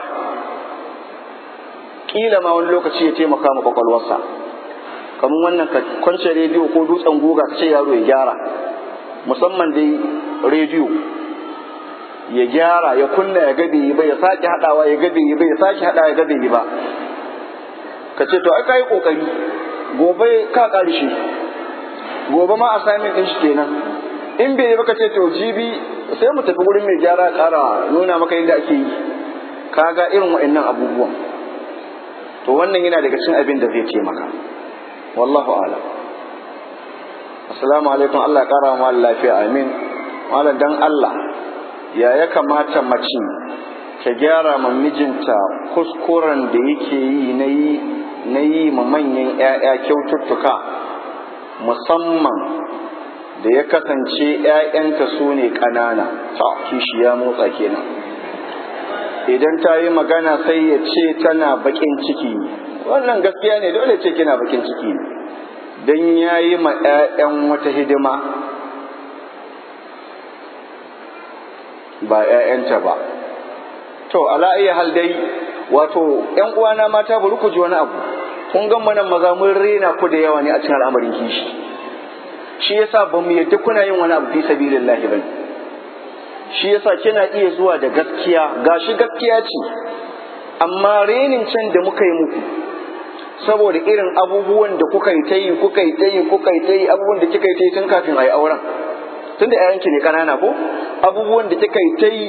A: kila ma wani lokaci ya taimaka ma kwakwalwarsa kamar wannan ka kwance rediyo ko dutsen guga ka ce yaro ya gyara musamman dai rediyo ya gyara ya kunna ya gabe yi ba ya sake hadawa ya gabe yi ba ya sake hadawa ya gabe yi ba ka ce to ai kai kokari gobe ka karshe gobe ma assignment din shi kenan in bai yi ba ka ce to jibi sai mu tafi wurin mai gyara kara nuna maka yadda ake yi kaga irin waɗannan abubuwan to wannan yana daga cikin abin da zai taimaka wallahu a'lam assalamu alaikum Allah ya kara mu lafiya amin malam dan Allah ya ya kamata mace ta gyara ma mijinta kuskuren da yake yi na yi na yi ma manyan 'ya'ya kyaututtuka musamman da ya kasance 'ya'yanta su ne ƙanana ta kishi ya motsa kenan idan ta yi magana sai ya ce tana baƙin ciki wannan gaskiya ne dole ce kina baƙin ciki don ya yi ma 'ya'yan wata hidima ba 'ya'yanta ba to ala iya hal dai wato 'yan uwana mata bari ku ji wani abu kun ga nan maza mun rena ku da yawa ne a cikin al'amarin kishi shi yasa ba mu yadda kuna yin wani abu fi sabilillahi bane shi yasa kina iya zuwa da gaskiya gashi gaskiya ce amma renin can da muka yi muku saboda irin abubuwan da kuka yi ta yi kuka yi ta yi kuka yi ta yi abubuwan da kika yi ta yi tun kafin a yi auren tunda ƴaƴanki ne ƙanana ko abubuwan da kika yi ta yi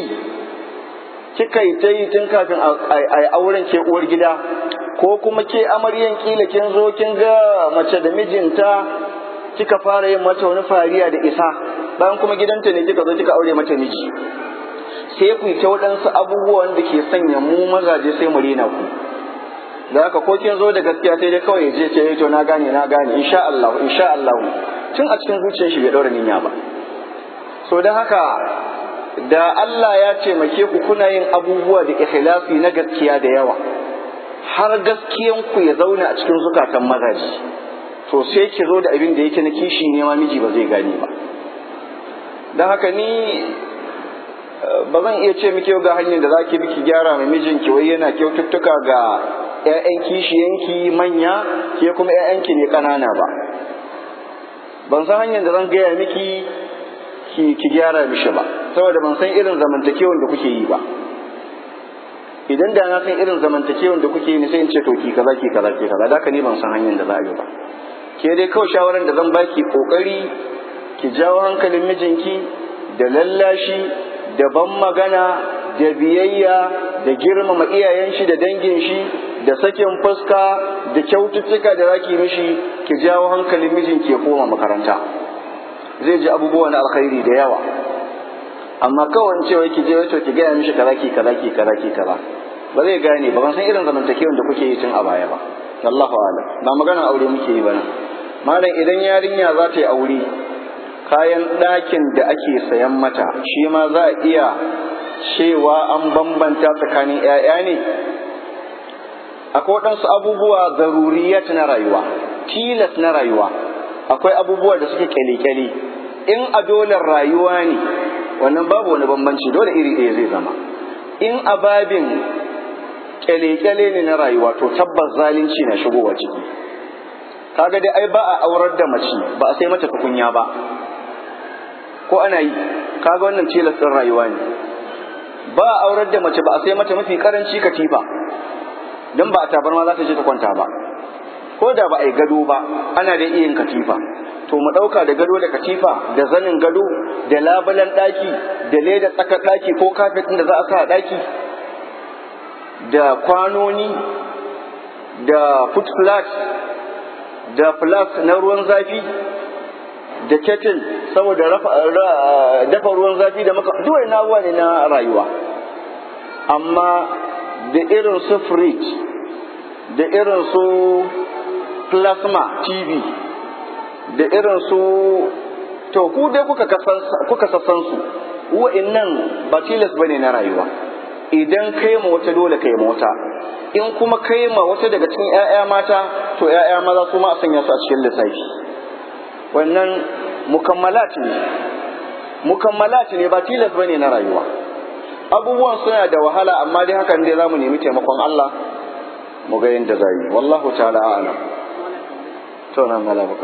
A: kika yi ta yi tun kafin a yi auren ke uwar gida ko kuma ke amaryan kila kin zo kin ga mace da mijinta kika fara yin mata wani fariya da isa bayan kuma gidanta ne kika zo kika aure mata miji sai ku ta waɗansu abubuwan da ke sanya mu mazaje sai mu rena ku da haka ko kin zo da gaskiya sai dai kawai je ce to na gane na gane insha Allah insha Allah tun a cikin zuciyar shi bai daura niyya ba so don haka da Allah ya taimake ku kuna yin abubuwa da ikhlasi na gaskiya da yawa har gaskiyan ku ya zauna a cikin zukatan mazaji to sai ki zo da abin da yake na kishi ne ma miji ba zai gane ba don haka ni ba zan iya ce miki ga hanyar da za ki bi ki gyara mai mijinki wai yana kyaututtuka ga 'ya'yan kishiyanki manya ke kuma 'ya'yanki ne ƙanana ba ban san hanyar da zan gaya miki ki ki gyara mishi ba saboda ban san irin zamantakewan da kuke yi ba idan da na san irin zamantakewan da kuke yi sai in ce to ki kaza ki kaza ki kaza da ni ban san hanyar da za a yi ba ke dai kawai shawaran da zan baki kokari ki jawo hankalin mijinki da lallashi da ban magana da biyayya da girmama iyayen shi da dangin shi da sakin fuska da kyaututtuka da zaki mishi ki jawo hankalin mijinki ya koma makaranta zai ji abubuwa na alkhairi da yawa amma kawai cewa ki je wato ki gaya mishi kaza ki kaza ki kaza ki kaza ba zai gane ba ban san irin zamantakewan da kuke yi tun a baya ba Allahu a'lam ba magana aure muke yi ba nan malam idan yarinya za ta yi aure kayan ɗakin da ake sayan mata shi ma za a iya cewa an bambanta tsakanin 'ya'ya ne akwai waɗansu abubuwa zaruriyat na rayuwa tilas na rayuwa akwai abubuwa da suke kyale-kyale in a dolar rayuwa ne wannan babu wani bambanci dole iri ɗaya zai zama in a babin kyale-kyale ne na rayuwa to tabbas zalunci na shigowa ciki kaga dai ai ba a aurar da mace ba a sai mata tukunya ba ko ana yi kaga wannan tilas ɗin rayuwa ne ba a aurar da mace ba a sai mata mafi karanci katifa don ba a tabarma za ta je ta kwanta ba ko da ba a yi gado ba ana da iya yin katifa to mu ɗauka da gado da katifa da zanin gado da labulan ɗaki da leda tsakar ɗaki ko kafet da za a sa a ɗaki da kwanoni da foot flat da flask na ruwan zafi da kettle saboda dafa ruwan zafi da maka duwai na ne na rayuwa amma da irin su fridge da irin su plasma tv da irin su to ku dai kuka sassan su wa'annan ba tilas bane na rayuwa idan kai ma wata dole kai ma wata in kuma kai ma wata daga cikin 'ya'ya mata to 'ya'ya maza su ma a sanya su a cikin lissafi wannan mukammalat ne mukammalat ne ba tilas bane na rayuwa abubuwan suna da wahala amma dai hakan dai zamu nemi taimakon Allah mu ga yadda za yi wallahu ta'ala a'lam to nan mala baka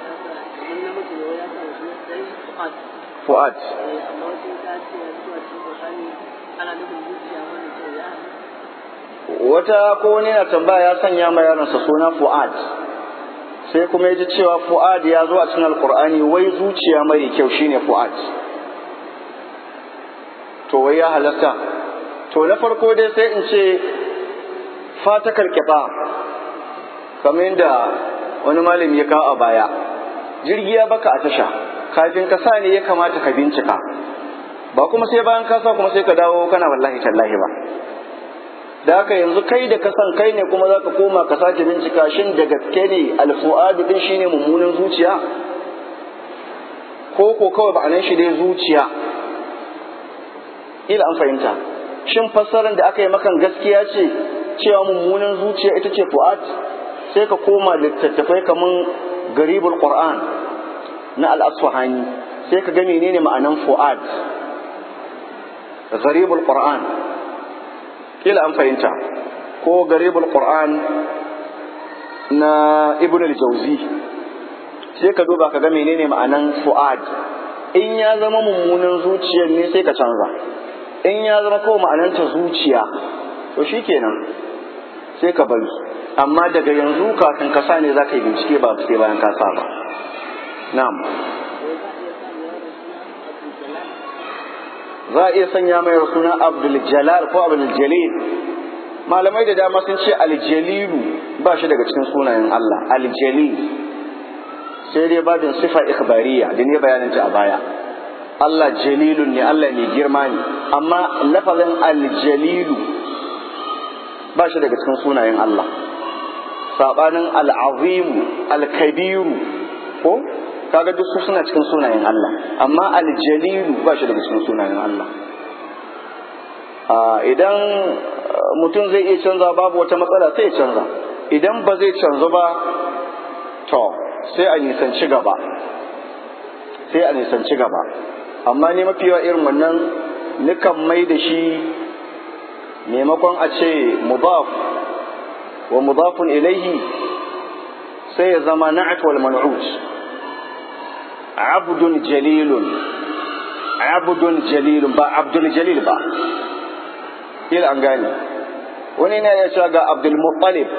A: fuad wata ko wani na tambaya ya sanya ma yaronsa suna fuad sai kuma ya ji cewa fuad ya zo a cikin alkur'ani wai zuciya mai kyau shine fuad to wai ya halatta to na farko dai sai in ce fatakar kiɓa kamar yadda wani malami ya kawo a baya jirgi ya baka a tasha kafin ka sa ne ya kamata ka bincika ba kuma sai bayan ka sa kuma sai ka dawo kana wallahi tallahi ba da haka yanzu kai da ka san kai ne kuma za ka koma ka sake bincika shin da gaske ne alfu'adu din shine mummunan zuciya ko ko kawai ba nan shi dai zuciya ila an fahimta shin fassarar da aka yi makan gaskiya ce cewa mummunan zuciya ita ce fu'ad sai ka koma littattafai kaman garibul qur'an na al-asfahani sai ka ga menene ma'anan fu'ad garibul qur'an kila an fahimta ko garibul qur'an na ibn al-jawzi sai ka duba ka ga menene ma'anan fu'ad in ya zama mummunan zuciyar ne sai ka canza in ya zama kawai ma'ananta zuciya to shikenan sai ka bari amma daga yanzu kafin ka sa ne za ka yi bincike ba sai bayan ka sa ba na'am za a iya sanya mai suna abdul jalal ko abdul jalil malamai da dama sun ce aljalilu ba shi daga cikin sunayen Allah aljalil sai dai babin sifa ikhbariya da ne bayanin ta a baya Allah jalilun ne Allah mai girma ne amma lafazin aljalilu ba shi daga cikin sunayen Allah sabanin al'azimu alkabiru ko kaga duk su suna cikin sunayen Allah amma aljalilu ba shi daga cikin sunayen Allah idan mutum zai iya canza babu wata matsala sai ya canza idan ba zai canza ba to sai a nisanci gaba sai a nisanci gaba amma ne mafi yawa irin wannan nukan mai da shi maimakon a ce mudaf wa mudafun ilaihi sai ya zama na'at wal man'ut abdun jalilun abdun jalilun ba abdul jalil ba il an gane wani ne ya ce ga abdul muttalib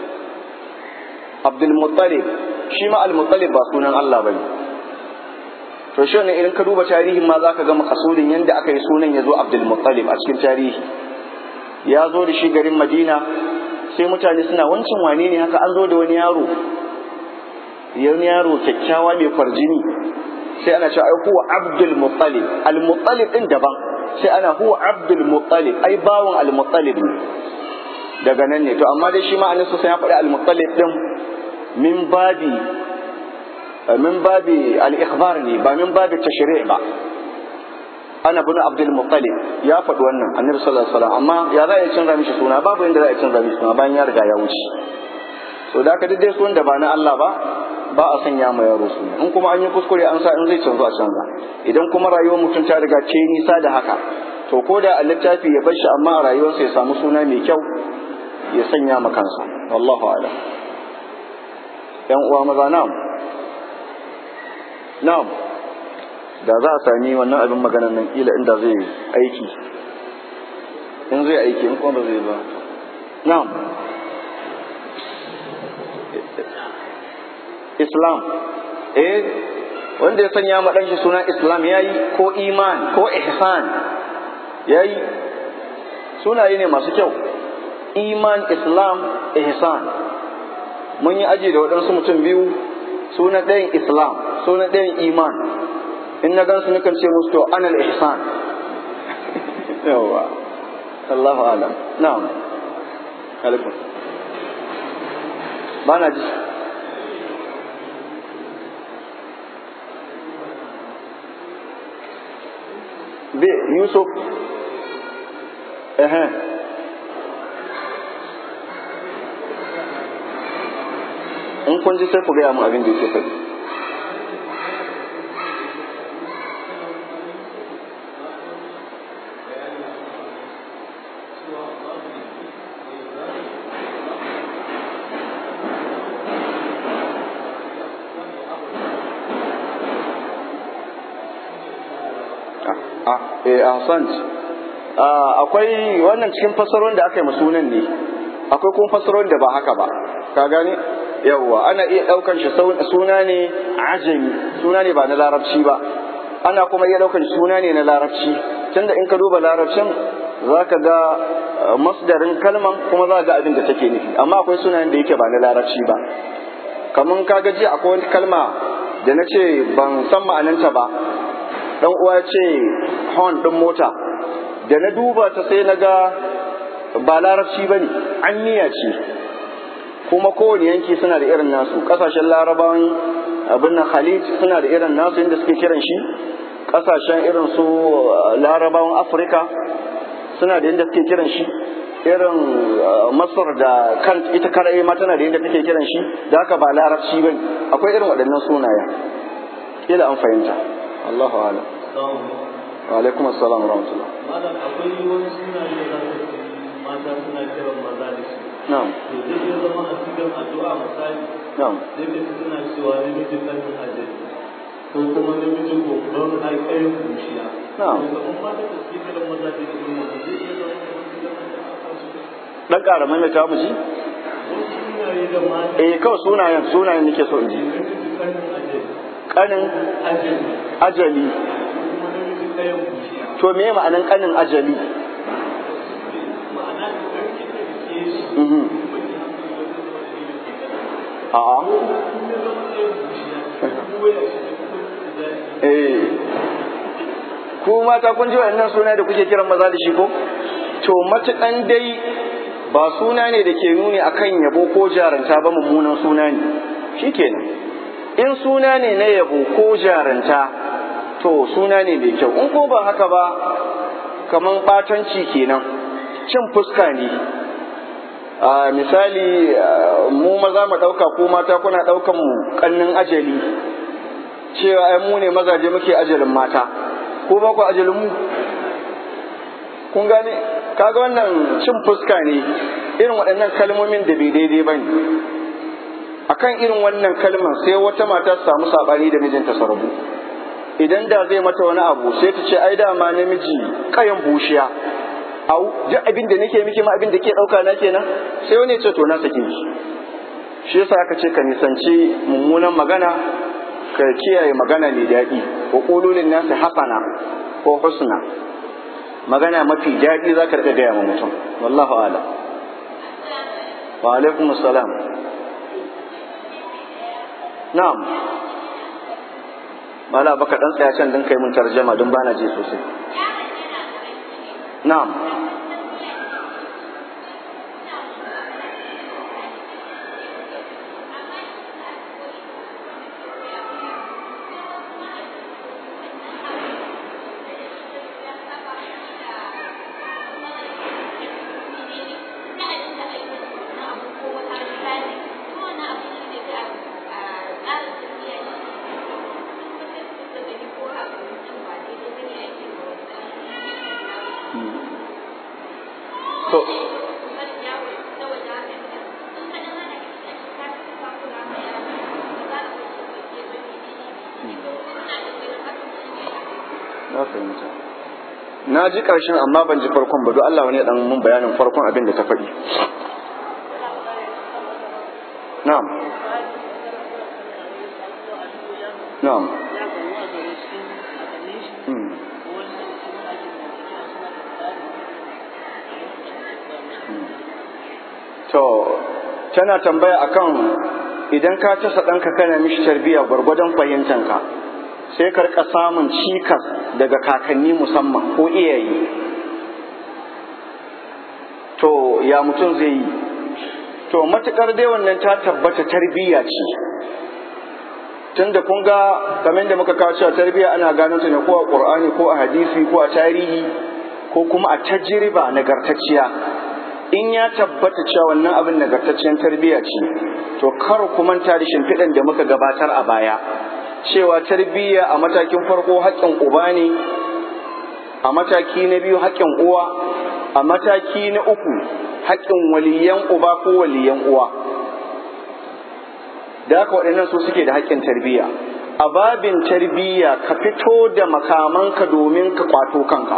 A: abdul muttalib shi ma al muttalib ba sunan Allah bane to shi ne idan ka duba tarihin ma zaka ga makasudin yanda aka yi sunan ya zo abdul muttalib a cikin tarihi ya zo da shi garin madina sai mutane suna wancan wane ne haka an zo da wani yaro wani yaro kyakkyawa mai kwarjini sai ana cewa ai huwa abdul muttalib al muttalib din daban sai ana huwa abdul muttalib ai bawon al muttalib ne daga nan ne to amma dai shi ma'anin su sai ya faɗi al muttalib din min babi min babi al ikhbar ne ba min babi tashri' ba ana bin abdul muttalib ya faɗi wannan annabi sallallahu alaihi wasallam amma ya za a canza mishi suna babu inda za a canza mishi suna bayan ya riga ya wuce to da ka dai sunan da ba na Allah ba ba a sanya ma yaro suna in kuma an yi kuskure an sa in zai canzo a canza idan kuma rayuwar mutum ta riga ce nisa da haka to ko da a littafi ya bar shi amma a rayuwarsa ya samu suna mai kyau ya sanya ma kansa wallahu a'lam yan uwa maza na'am na'am da za a sami wannan abin maganan nan kila inda zai aiki in zai aiki in kuma ba zai ba na'am islam eh wanda ya sanya ma shi suna islam yayi ko iman ko ihsan yayi sunaye ne masu kyau iman islam ihsan mun yi aji da waɗansu mutum biyu suna ɗayan islam suna ɗayan iman in na gansu nukan ce musu to anal ihsan yawa Allahu alam na'am alaikum ba na ji be yusuf ehe in kun ji sai ku gaya mu abin da yake faɗi eh ahsant akwai wannan cikin fasarorin da aka yi sunan ne akwai kuma fasarorin da ba haka ba ka gane yawwa ana iya daukan shi suna ne ajami suna ne ba na larabci ba ana kuma iya daukan suna ne na larabci tunda in ka duba larabcin zaka ga masdarin kalman kuma za ga abin da take nufi amma akwai sunayen da yake ba na larabci ba kamun ka ga ji akwai wani kalma da na ce ban san ma'ananta ba dan uwa ce horn din mota da na duba ta sai na ga ba larabci ba ne an niyya ce kuma kowane yanki suna da irin nasu kasashen larabawan abin nan khalid suna da irin nasu inda suke kiran shi kasashen irin su larabawan afirka suna da inda suke kiran shi irin masar da kan ita karai ma tana da inda take kiran shi da haka ba larabci ba akwai irin waɗannan sunayen kila an fahimta Allahu a'lam wa alaikum assalam wa rahmatullah
B: malam akwai wani suna ne da za ka mata suna kiran maza da shi
A: na'am
B: to zai iya zama a cikin addu'a misali
A: na'am
B: zai ka suna cewa namijin kan ajali ko kuma namijin babban haikayen bushiya
A: Na'am.
B: to kamar mata da suke kiran maza da shi ne zai iya zama a cikin addu'a
A: dan ƙara maimaita mu ji
B: wasu sunaye da mata
A: eh kawai sunayen sunayen nake so in ji
B: namijin kan ajali
A: kanin
B: ajali
A: ajali
B: ko kuma namijin kayan bushiya
A: to me ma'anan kanin ajali
B: ma'ana da ɗauki da ke shi
A: mhm a'a eh ku mata kun ji wannan suna da kuke kiran maza da shi ko to matukan dai ba suna ne da ke nuni akan yabo ko jaranta ba mummunan suna ne shikenan in suna ne na yabo ko jaranta to suna ne mai kyau in ko ba haka ba kaman batanci kenan cin fuska ne a misali ah, mu maza mu ɗauka ko mata kuna ɗaukan mu kannin ajali cewa ai mu ne mazaje muke ajalin mata ko ba ku ajalin mu kun gane kaga wannan cin fuska ne irin waɗannan kalmomin da bai daidai ba ne akan irin wannan kalmar sai wata mata ta samu saɓani da mijinta su rabu idan da zai mata wani abu sai ta ce ai dama namiji kayan bushiya au duk abin da nake miki ma abin da ke ɗauka na kenan sai wani ya ce to na sake ki shi yasa aka ce ka nisanci mummunan magana ka kiyaye magana mai daɗi wa ƙululin nasi hasana ko husna magana mafi daɗi za ka riƙa gaya ma mutum wallahu ala wa alaikum assalam na'am mala baka dan tsaya can din kai mun tarjama don bana ji sosai na'am to na fahimta na ji ƙarshen amma ban ji farkon ba don Allah wani ya dan mun bayanin farkon abin da ta faɗi na'am na'am Hmm. To, tana tambaya akan idan ka tasa ɗanka kana mishi tarbiyya gwargwadon fahimtanka sai ka rika samun cikas daga kakanni musamman ko iyaye. To, ya mutum zai yi? To, matuƙar dai wannan ta tabbata tarbiyya ce. Tunda kun ga kamar da muka kawo cewa tarbiyya ana gano ta ne ko a Ƙur'ani ko a hadisi ko a tarihi ko kuma a tajriba nagartacciya in ya tabbata cewa wannan abin nagartacciyar tarbiyya ce to kar ku manta da shimfiɗan da muka gabatar a baya cewa tarbiyya a matakin farko haƙƙin uba ne a mataki na biyu haƙƙin uwa a mataki na uku haƙƙin waliyan uba ko waliyan uwa da haka waɗannan su suke da haƙƙin tarbiyya a babin tarbiyya ka fito da makamanka domin ka kwato kanka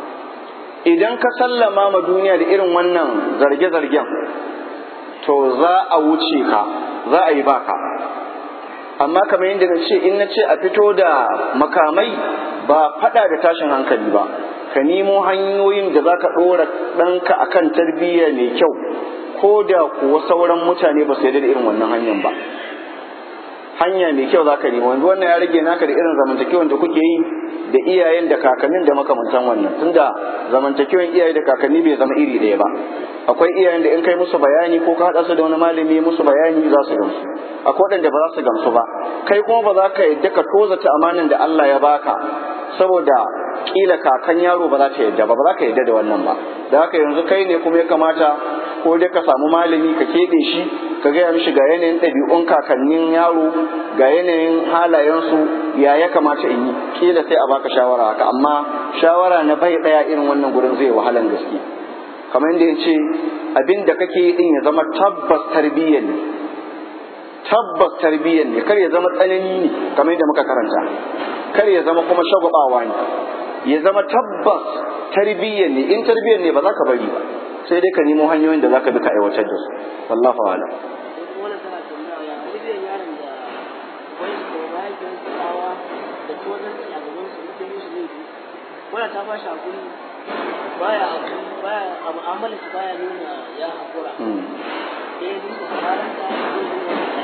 A: idan ka sallama ma duniya da irin wannan zarge-zargen to za a wuce ka za a yi baka amma kamar yadda na ce in na ce a fito da makamai ba fada da tashin hankali ba ka nemo hanyoyin da za ka ɗora ɗanka akan tarbiyya mai kyau ko da kuwa sauran mutane ba su yarda da irin wannan hanyar ba hanya mai kyau za ka nemo yanzu wannan ya rage naka da irin zamantakewan da kuke yi da iyayen da kakannin da makamantan wannan tunda zamantakewan iyaye da kakanni bai zama iri ɗaya ba akwai iyayen da in kai musu bayani ko ka haɗa su da wani malami musu bayani za su gamsu akwai waɗanda ba za su gamsu ba kai kuma ba za ka yadda ka tozata amanin da Allah ya baka saboda kila kakan yaro ba za ta yadda ba ba za ka yadda da wannan ba da haka yanzu kai ne kuma ya kamata ko dai ka samu malami ka keɓe shi ka gaya mishi ga yanayin ɗabi'un kakannin yaro ga yanayin halayensu ya ya kamata in yi kila sai a baka shawara haka amma shawara na bai ɗaya irin wannan gurin zai wahalan gaske kamar yadda ya ce abin da kake yi din ya zama tabbas tarbiyyar ne tabbas tarbiyyar ne kar ya zama tsanani ne kamar yadda muka karanta kar ya zama kuma shagwabawa ne ya zama tabbas tarbiyyar ne in tarbiyyar ne ba za ka bari ba sai dai ka nemo hanyoyin da za ka bi ka aiwatar da su wallahu a'lam
C: wannan tana tambaya ya tarbiyyar yaron da wani ko mahaifiyar tsawa da tozarci a gaban su mutum musu laifi wannan ta ba shi hakuri baya hakuri baya a mu'amalar shi baya nuna ya hakura sai ya dinga karanta sai ya dinga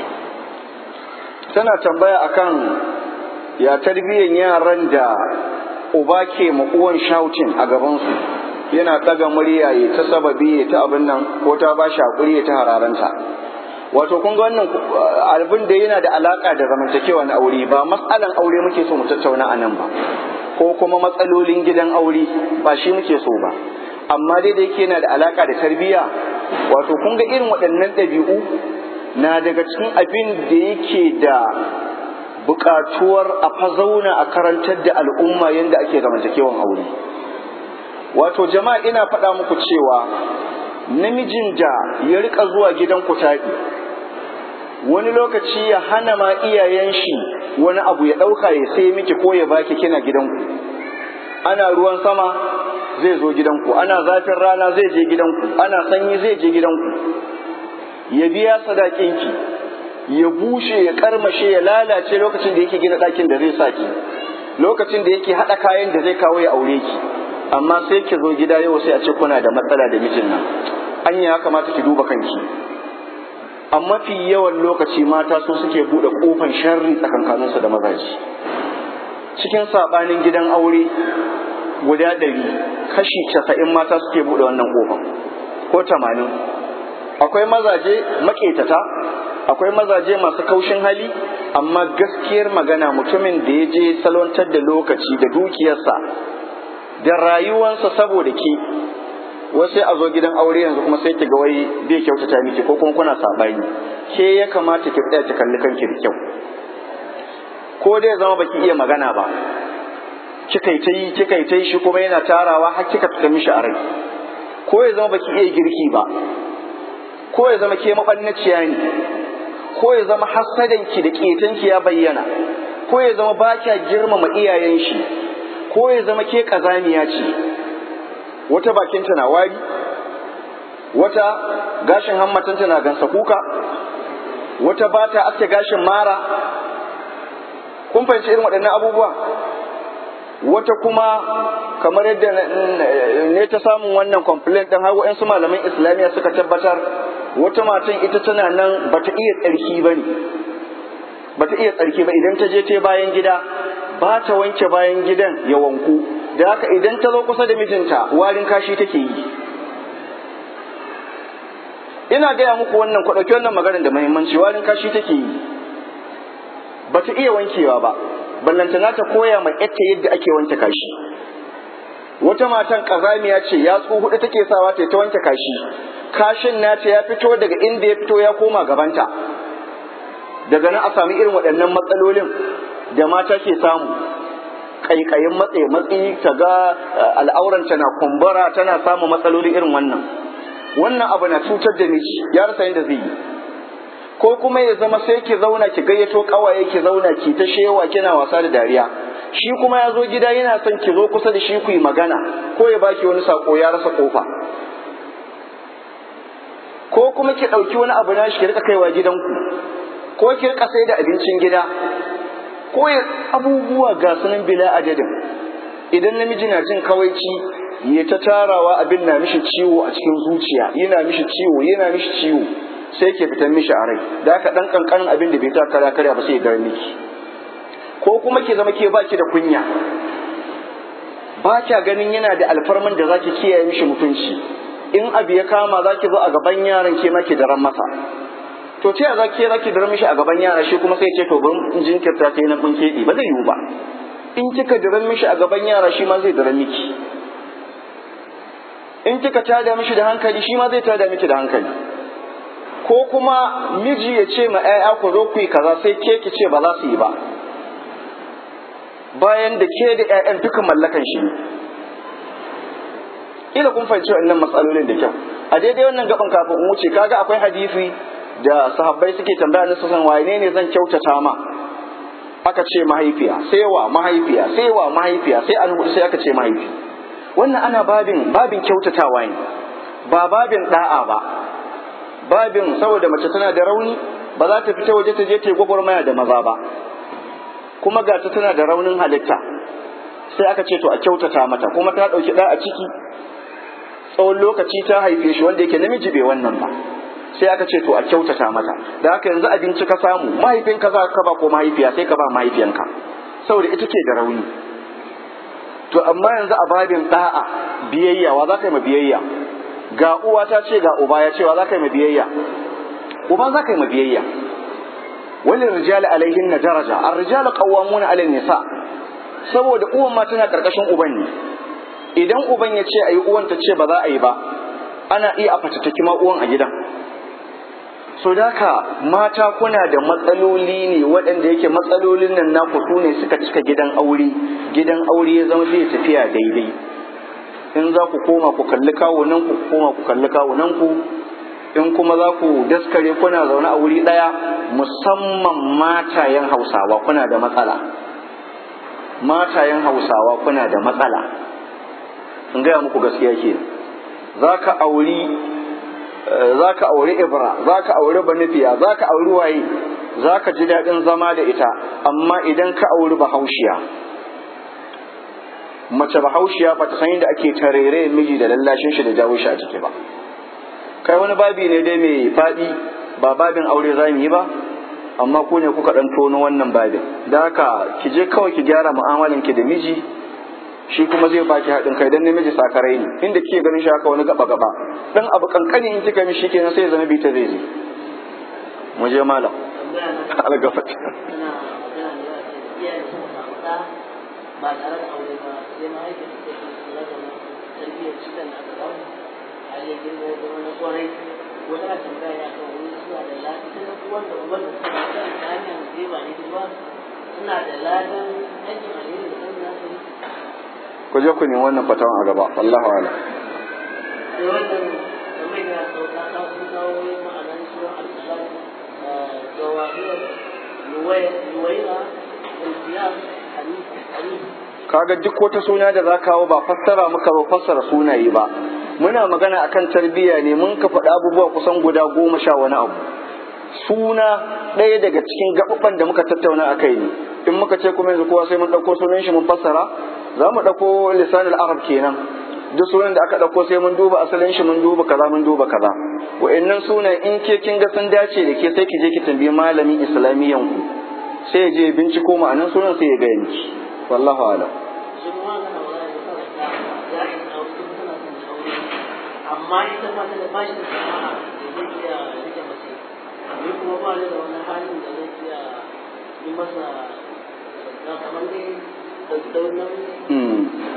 A: tana tambaya akan ya tarbiyyar yaran da uba ke ma uwan shouting a gabansu yana ɗaga murya ya ta sababi ya ta abin nan ko ta ba shi hakuri ya ta hararanta wato kun ga wannan abin da yana da alaka da zamantakewa na aure ba matsalan aure muke so mu tattauna a nan ba ko kuma matsalolin gidan aure ba shi muke so ba amma dai da yake yana da alaka da tarbiyya wato kun ga irin waɗannan ɗabi'u na daga cikin abin da yake da buƙatuwar a fa zauna a karantar da al'umma yadda ake zamantakewan aure wato jama'a ina faɗa muku cewa namijin da ya rika zuwa gidan kutaɗi wani lokaci ya hana ma iyayen shi wani abu ya ɗauka ya sai miki ko ya baki kina gidanku ana ruwan sama zai zo gidanku ana zafin rana zai je gidanku ana sanyi zai je gidanku ya biya sadakinki ya bushe ya karmashe ya lalace lokacin da yake gina ɗakin da zai sa ki lokacin da yake haɗa kayan da zai kawo ya aure ki amma sai ki zo gida yau sai a ce kuna da matsala da mijin nan anya ya kamata ki duba kanki a mafi yawan lokaci mata su suke buɗe ƙofan sharri tsakankaninsu da mazaji cikin saɓanin gidan aure guda ɗari kashi casa'in mata suke buɗe wannan ƙofan ko tamanin akwai mazaje maƙetata akwai mazaje masu kaushin hali amma gaskiyar magana mutumin da ya je salwantar da lokaci da dukiyarsa da rayuwansa saboda ke wai sai a zo gidan aure yanzu kuma sai ki ga wai bai kyautata miki ko kuma kuna sabani ke ya kamata ki tsaya ki kalli kanki da kyau ko dai zama baki iya magana ba kika yi ta yi kika yi ta yi shi kuma yana tarawa har kika fita mishi a rai ko ya zama baki iya girki ba ko ya zama ke mabannaciya ne ko ya zama hassadanki da ƙetanki ya bayyana ko ya zama ba kya girmama iyayen shi ko ya zama ke ƙazamiya ce wata bakinta na wari wata gashin hammatanta na gansa kuka wata ba ta aske gashin mara kun fahimci irin waɗannan abubuwa wata kuma kamar yadda ne ta samun wannan complaint ɗin har waɗansu malaman islamiyya suka tabbatar wata matan ita tana nan bata iya tsarki ba ne bata iya tsarki ba idan ta je ta bayan gida ba ta wanke bayan gidan ya wanku da haka idan ta zo kusa da mijinta warin kashi take yi ina gaya muku wannan ku ɗauki wannan maganar da muhimmanci warin kashi take yi bata iya wankewa ba ballantana ta koya ma yatta yadda ake wanke kashi wata matan kazamiya ce ya hudu take sawa ta ta wanke kashi kashin nata ya fito daga inda ya fito ya koma gabanta daga nan a sami irin waɗannan matsalolin da mata ke samu ƙaiƙayin matse matsi ta ga al'auranta na kumbura tana samun matsaloli irin wannan wannan abu na cutar da miji ya rasa yadda zai yi ko kuma ya zama sai ki zauna ki gayyato kawaye ki zauna ki ta shewa kina wasa da dariya shi kuma ya zo gida yana son ki zo kusa da shi ku yi magana ko ya baki wani sako ya rasa kofa ko kuma ki ɗauki wani abu na shi ki rika kaiwa gidanku ko ki rika sai da abincin gida ko ya abubuwa ga sunan bila adadin idan namiji na jin kawaici ya ta tarawa abin na mishi ciwo a cikin zuciya yana mishi ciwo yana mishi ciwo sai ke fitan mishi a rai da haka dan kankanin abin da bai ta kara karya ba sai ya dar miki ko kuma ke zama ke baki da kunya ba kya ganin yana da alfarman da zaki kiyaye mishi mutunci in abu ya kama zaki zo a gaban yaran ke ma ki daren masa to ta za ke zaki daren mishi a gaban yara shi kuma sai ce to ban in jinkirta sai na kun keɓe ba zai yiwu ba in kika daren mishi a gaban yara shi ma zai daren miki in kika tada mishi da hankali shi ma zai tada miki da hankali ko kuma miji ya ce ma 'ya'ya ku zo ku yi kaza sai ke ki ce ba za su yi ba bayan da ke da 'ya'yan duka mallakan shi ila kun fahimci wannan matsalolin da kyau a daidai wannan gaban kafin in wuce kaga akwai hadisi da sahabbai suke tambaya na san wane ne zan kyautata ma aka ce mahaifiya sai wa mahaifiya sai wa mahaifiya sai an hudu sai aka ce mahaifi wannan ana babin babin kyautatawa ne ba babin da'a ba babin saboda mace tana da rauni ba za ta fita waje ta je ta yi gwagwarmaya da maza ba kuma ga ta tana da raunin halitta sai aka ce to a kyautata mata kuma ta ɗauki ɗa a ciki tsawon lokaci ta haife shi wanda yake namiji bai wannan ba sai aka ce to a kyautata mata da haka yanzu abinci ka samu mahaifinka za ka ba ko mahaifiya sai ka ba mahaifiyanka saboda ita ke da rauni to amma yanzu a babin da'a biyayya wa za ka yi ma biyayya ga uwa ta ce ga uba ya cewa za ka yi ma biyayya uba za ka yi ma biyayya wani rijali alaihin na daraja an rijali qawwamuna alal nisa saboda uwan ma tana karkashin uban ne idan uban ya ce ayi uwan ta ce ba za a yi ba ana iya a fatattaki ma uwan a gidan so daka mata kuna da matsaloli ne waɗanda yake matsalolin nan naku su ne suka cika gidan aure gidan aure ya zama zai tafiya daidai in za ku koma ku kalli kawunan ku koma ku kalli kawunan ku in kuma za ku daskare kuna zaune a wuri ɗaya musamman matayen hausawa kuna da matsala matayen hausawa kuna da matsala in gaya muku gaskiya ke za ka auri za ka auri ibra za ka auri banifiya za ka auri waye za ka ji daɗin zama da ita amma idan ka auri bahaushiya mace bahaushiya ba ta san yadda ake tarere miji da lallashin shi da jawo shi a ciki ba kai wani babi ne dai mai faɗi ba babin aure za mu yi ba amma ku ne kuka ɗan tono wannan babin da haka ki je kawai ki gyara mu'amalan ki da miji shi kuma zai baki haɗin kai dan namiji sakarai ne inda kike ganin shi haka wani gaba gaba dan abu kankani in kika mishi kenan sai ya zama bita zai je mu je malam algafat
C: ba tare da aure ba sai mahaifiyar ta ke kula da tarbiyyar cikin da aka samu har ya girma ya zama na kwarai wata na tambaya ya kan wani suna da lafiya ta na uwan da uban da suka ta ta hanyar zai ba ni ba suna da ladan aikin alheri da kan nasu
A: ku je ku nemi wannan fatawan a gaba wallahu ala
C: sai wannan kamar ya sauka ta sun kawo ma'anar suran al-salam jawahir nuwaira al-siyam hanifa hanifa
A: kaga duk wata suna da za kawo ba fassara muka ba fassara sunaye ba muna magana akan tarbiyya ne mun ka faɗi abubuwa kusan guda goma sha wani abu suna ɗaya daga cikin gaɓaɓɓan da muka tattauna a kai ne in muka ce kuma yanzu kowa sai mun ɗauko sunan shi mun fassara za mu ɗauko lisanul arab kenan duk sunan da aka ɗauko sai mun duba asalin shi mun duba kaza mun duba kaza wa'annan sunan in ke kin ga sun dace da ke sai ki je ki tambayi malamin islamiyyan ku sai ya je binciko ma'anan sunan sai ya gaya miki wallahu a'lam
C: shi kuma kana wani da kawai ya yi aure kuma tana son ta aure amma ita ba ta da bashi da sana'a da zai iya rike mace ni kuma ba ni da wani halin da zai iya yi masa na kamar dai da daunan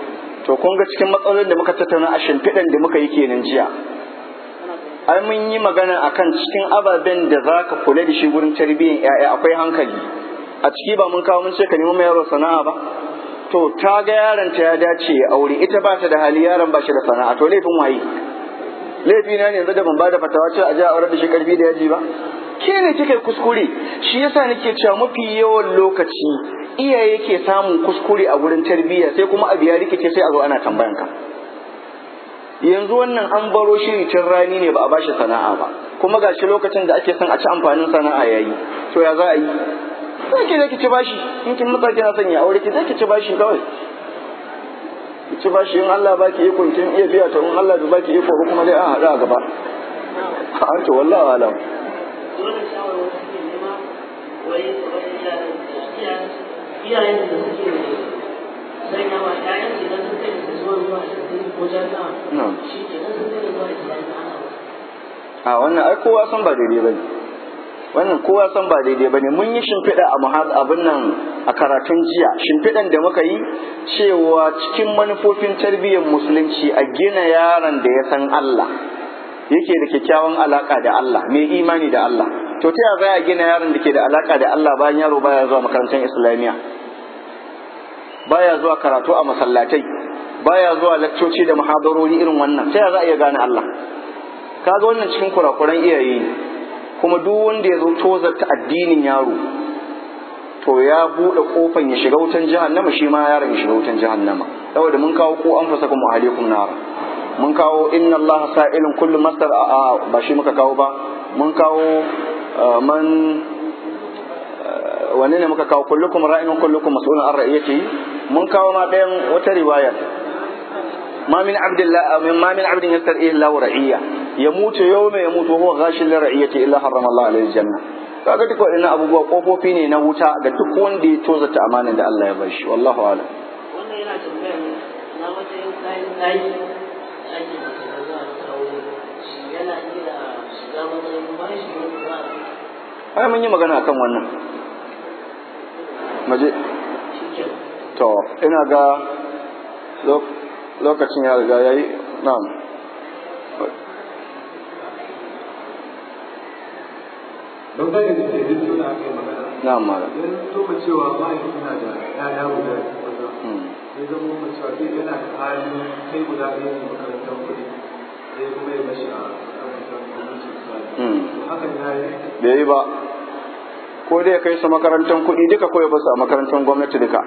A: to kun ga cikin matsalolin da muka tattauna a shimfiɗan da muka yi kenan jiya ai mun yi magana akan cikin ababen da za ka kula da shi gurin tarbiyyar 'ya'ya akwai hankali a ciki ba mun kawo mun ce ka nemi mai yaro sana'a ba to ta ga yaron ta ya dace ya aure ita ba ta da hali yaron ba shi da sana'a to laifin waye laifi na ne yanzu da ban ba da fatawa cewa a je a aure da shi karfi da yaji ba ke ne kika kuskure shi yasa nake cewa mafi yawan lokaci iyaye ke samun kuskure a gurin tarbiyya sai kuma abu ya rikice sai a zo ana tambayan ka yanzu wannan an baro shi tun rani ne ba a bashi sana'a ba kuma gashi lokacin da ake son a ci amfanin sana'a yayi to ya za a yi sai ki zai ki ci bashi in kin matsa kina son ya aure ki zai ki ci bashi kawai ki ci bashi in Allah baki iko kin iya biya to in Allah bai baki iko ba kuma dai a hada a gaba an to wallahi alam
C: dole shawarwar suke nema wai kamar iyayen iyayen da suke sanya wa ƴaƴan su idan sun kai su zuwa zuwa ashirin ko jami'a
A: Na'am.
C: shi ke nan sun kai da zuwa islamiyya ana
A: a wannan ai kowa san ba daidai bane wannan kowa san ba daidai bane mun yi shimfiɗa a muhaz abin nan a karatun jiya shimfiɗan da muka yi cewa cikin manufofin tarbiyyar musulunci a gina yaron da ya san Allah yake da kyakkyawan alaka da Allah mai imani da Allah to ta yaya za a gina yaron da ke da alaka da Allah bayan yaro baya zuwa makarantar islamiyya baya zuwa karatu a masallatai baya zuwa lakcoci da muhadarori irin wannan ta yaya za a iya gane Allah kaga wannan cikin kurakuran iyaye ne kuma duk wanda ya zo tozarta addinin yaro to ya buɗe kofan ya shiga wutan jahannama shi ma yaron ya shiga wutan jahannama saboda mun kawo ko an fasa kuma alaikum nar mun kawo inna Allah sa'ilun kullu masar a ba shi muka kawo ba mun kawo ah, man ah, wanne ne muka kawo kullukum ra'in wa kullukum mas'ulun an ra'iyatihi mun kawo ma ɗayan wata riwayar ما من عبد الله ما من عبد يسترعيه الله رعية يموت يوم يموت وهو غاش لرعيته إلا حرم الله عليه الجنة kaga duk waɗannan abubuwa kofofi ne na wuta ga duk wanda ya tozata amanar da Allah ya bar shi wallahu a'lam
C: wannan yana tambaya ne na matsayin kayan ɗaki ake mace da za a kawo shi yana iya shiga matsayin bashi wanda za a
A: ai mun yi magana akan wannan maje
C: shi ke
A: to ina ga lo- lokacin ya riga yayi na'am
B: don gane da ke duk suna kai magana
A: na'am malam
B: idan to mu cewa mahaifi na da ƴaƴa guda maza
A: Hmm.
B: sai zama mu cewa duk yana da hali kai guda ɗaya ne makarantar kuɗi sai kuma ya bashi a makarantar gwamnati misali
A: Hmm.
B: to hakan ya yi
A: bai yi ba ko dai ya kai su makarantar kuɗi duka ko ya basu a makarantar gwamnati duka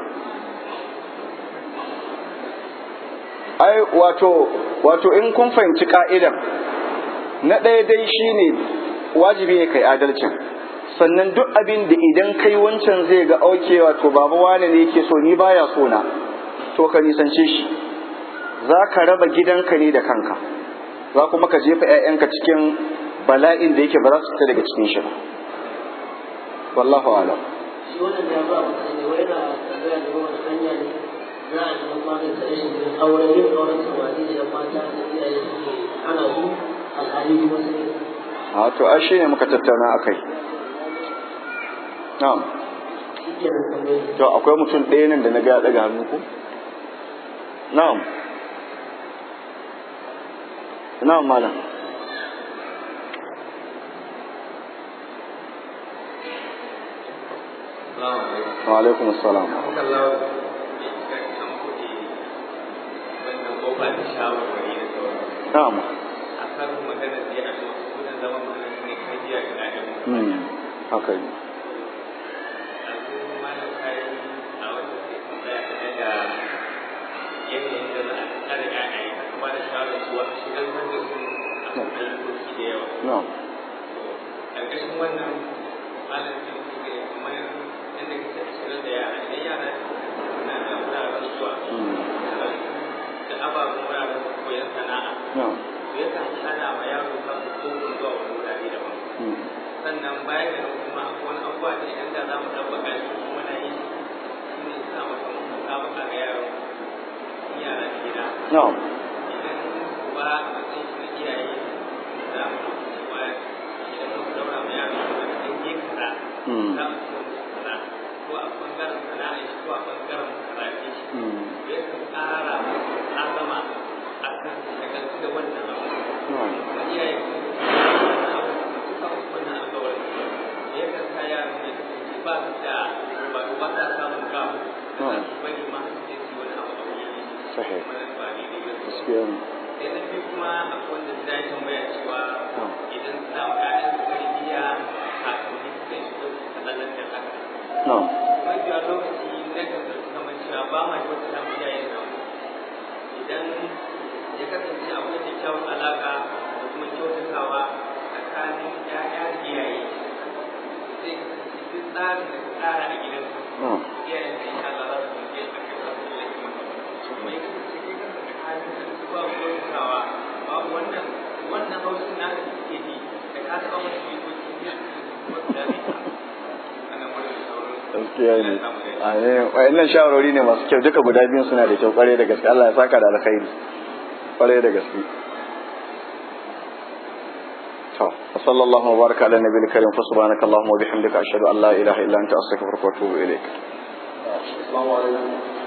A: ai wato wato in kun fahimci ka'idan na ɗaya dai shine wajibi ne kai adalcin sannan duk abin da idan kai wancan zai ga auke wato baba wane ne yake so ni baya so na to ka nisance shi za ka raba gidanka ne da kanka za kuma ka jefa 'ya'yanka cikin bala'in da yake ba za su fita daga cikin shi ba wallahu alam
C: shi wannan ya ba mu sani wai na tambaya da wani hanya ne za a yi magance rashin yin aure yin auren samari da yan mata da iyaye suke ana su alhali kuma su ne
A: a to ai shine muka tattauna akai na'am
C: shi ke nan tambayi
A: to akwai mutum ɗaya nan da na ga ya daga hannu ko na'am na'am malam wa alaikum assalam na'am hmm haka yi na'am
D: ƙarƙashin wannan malam da suke kamar yadda kake shirin da yara idan yara suna da wuraren zuwa
A: hmm
D: da ababen wuraren koyon sana'a
A: na'am
D: to yakan hana ma yaro samun kofin zuwa wani wurare daban
A: hmm
D: sannan bayan da nan kuma akwai wani abubuwa da idan da za mu ɗabbaka shi kuma na yi shi ne sa maka mun musabaka ga yaro in yara da gida
A: na'am
D: idan ba a matsayin shi na iyaye za mu ɗauki cewa idan muka daura ma yaro da idan ya kaza
A: hmm
D: za mu ce musu kaza ko a bangaren sana'a shi ko a bangaren karatu shi ya kan ƙara azama a kan shagaltu da wannan abu wani ya yi wannan abu suka musu wannan alƙawarin ya kan sa yaran da suke ba su da ba ba sa samun gamu bari ma su je su wani abu a wani
A: Sahih.
D: wannan ba ne ne
A: gaskiya ne
D: sai na biyu kuma akwai wanda ta yi tambaya cewa idan suna wa ƴaƴan su tarbiyya kafin ne su kai su ɗauki kalalan da haka
A: na'am
D: kuma biya lokaci na kan zarci kamar cewa ba ma kyauta ta mu iyayen nan idan ya kasance akwai kyakkyawan alaƙa da kuma kyautatawa tsakanin ƴaƴa da iyaye zai kasance duk tsarin da ka tsara a gidanka
A: na'am
D: iyayen da insha Allah za su yi a kai za su yi maka kuma ya kasance kai kanka da halin da su ba kyautatawa babu wannan wannan haushin naka da suke ji da ka taɓa masa jikoki ya wasu da zai ana wurin sauran
A: gaskiya ne amin wayannan shawarwari ne masu kyau duka guda biyun suna da kyau kware da gaske Allah ya saka da alkhairi kware da gaske to sallallahu wa baraka ala nabiyil karim fa subhanaka allahumma wa bihamdika ashhadu an la ilaha illa anta astaghfiruka wa atubu ilaik
B: Assalamu alaikum.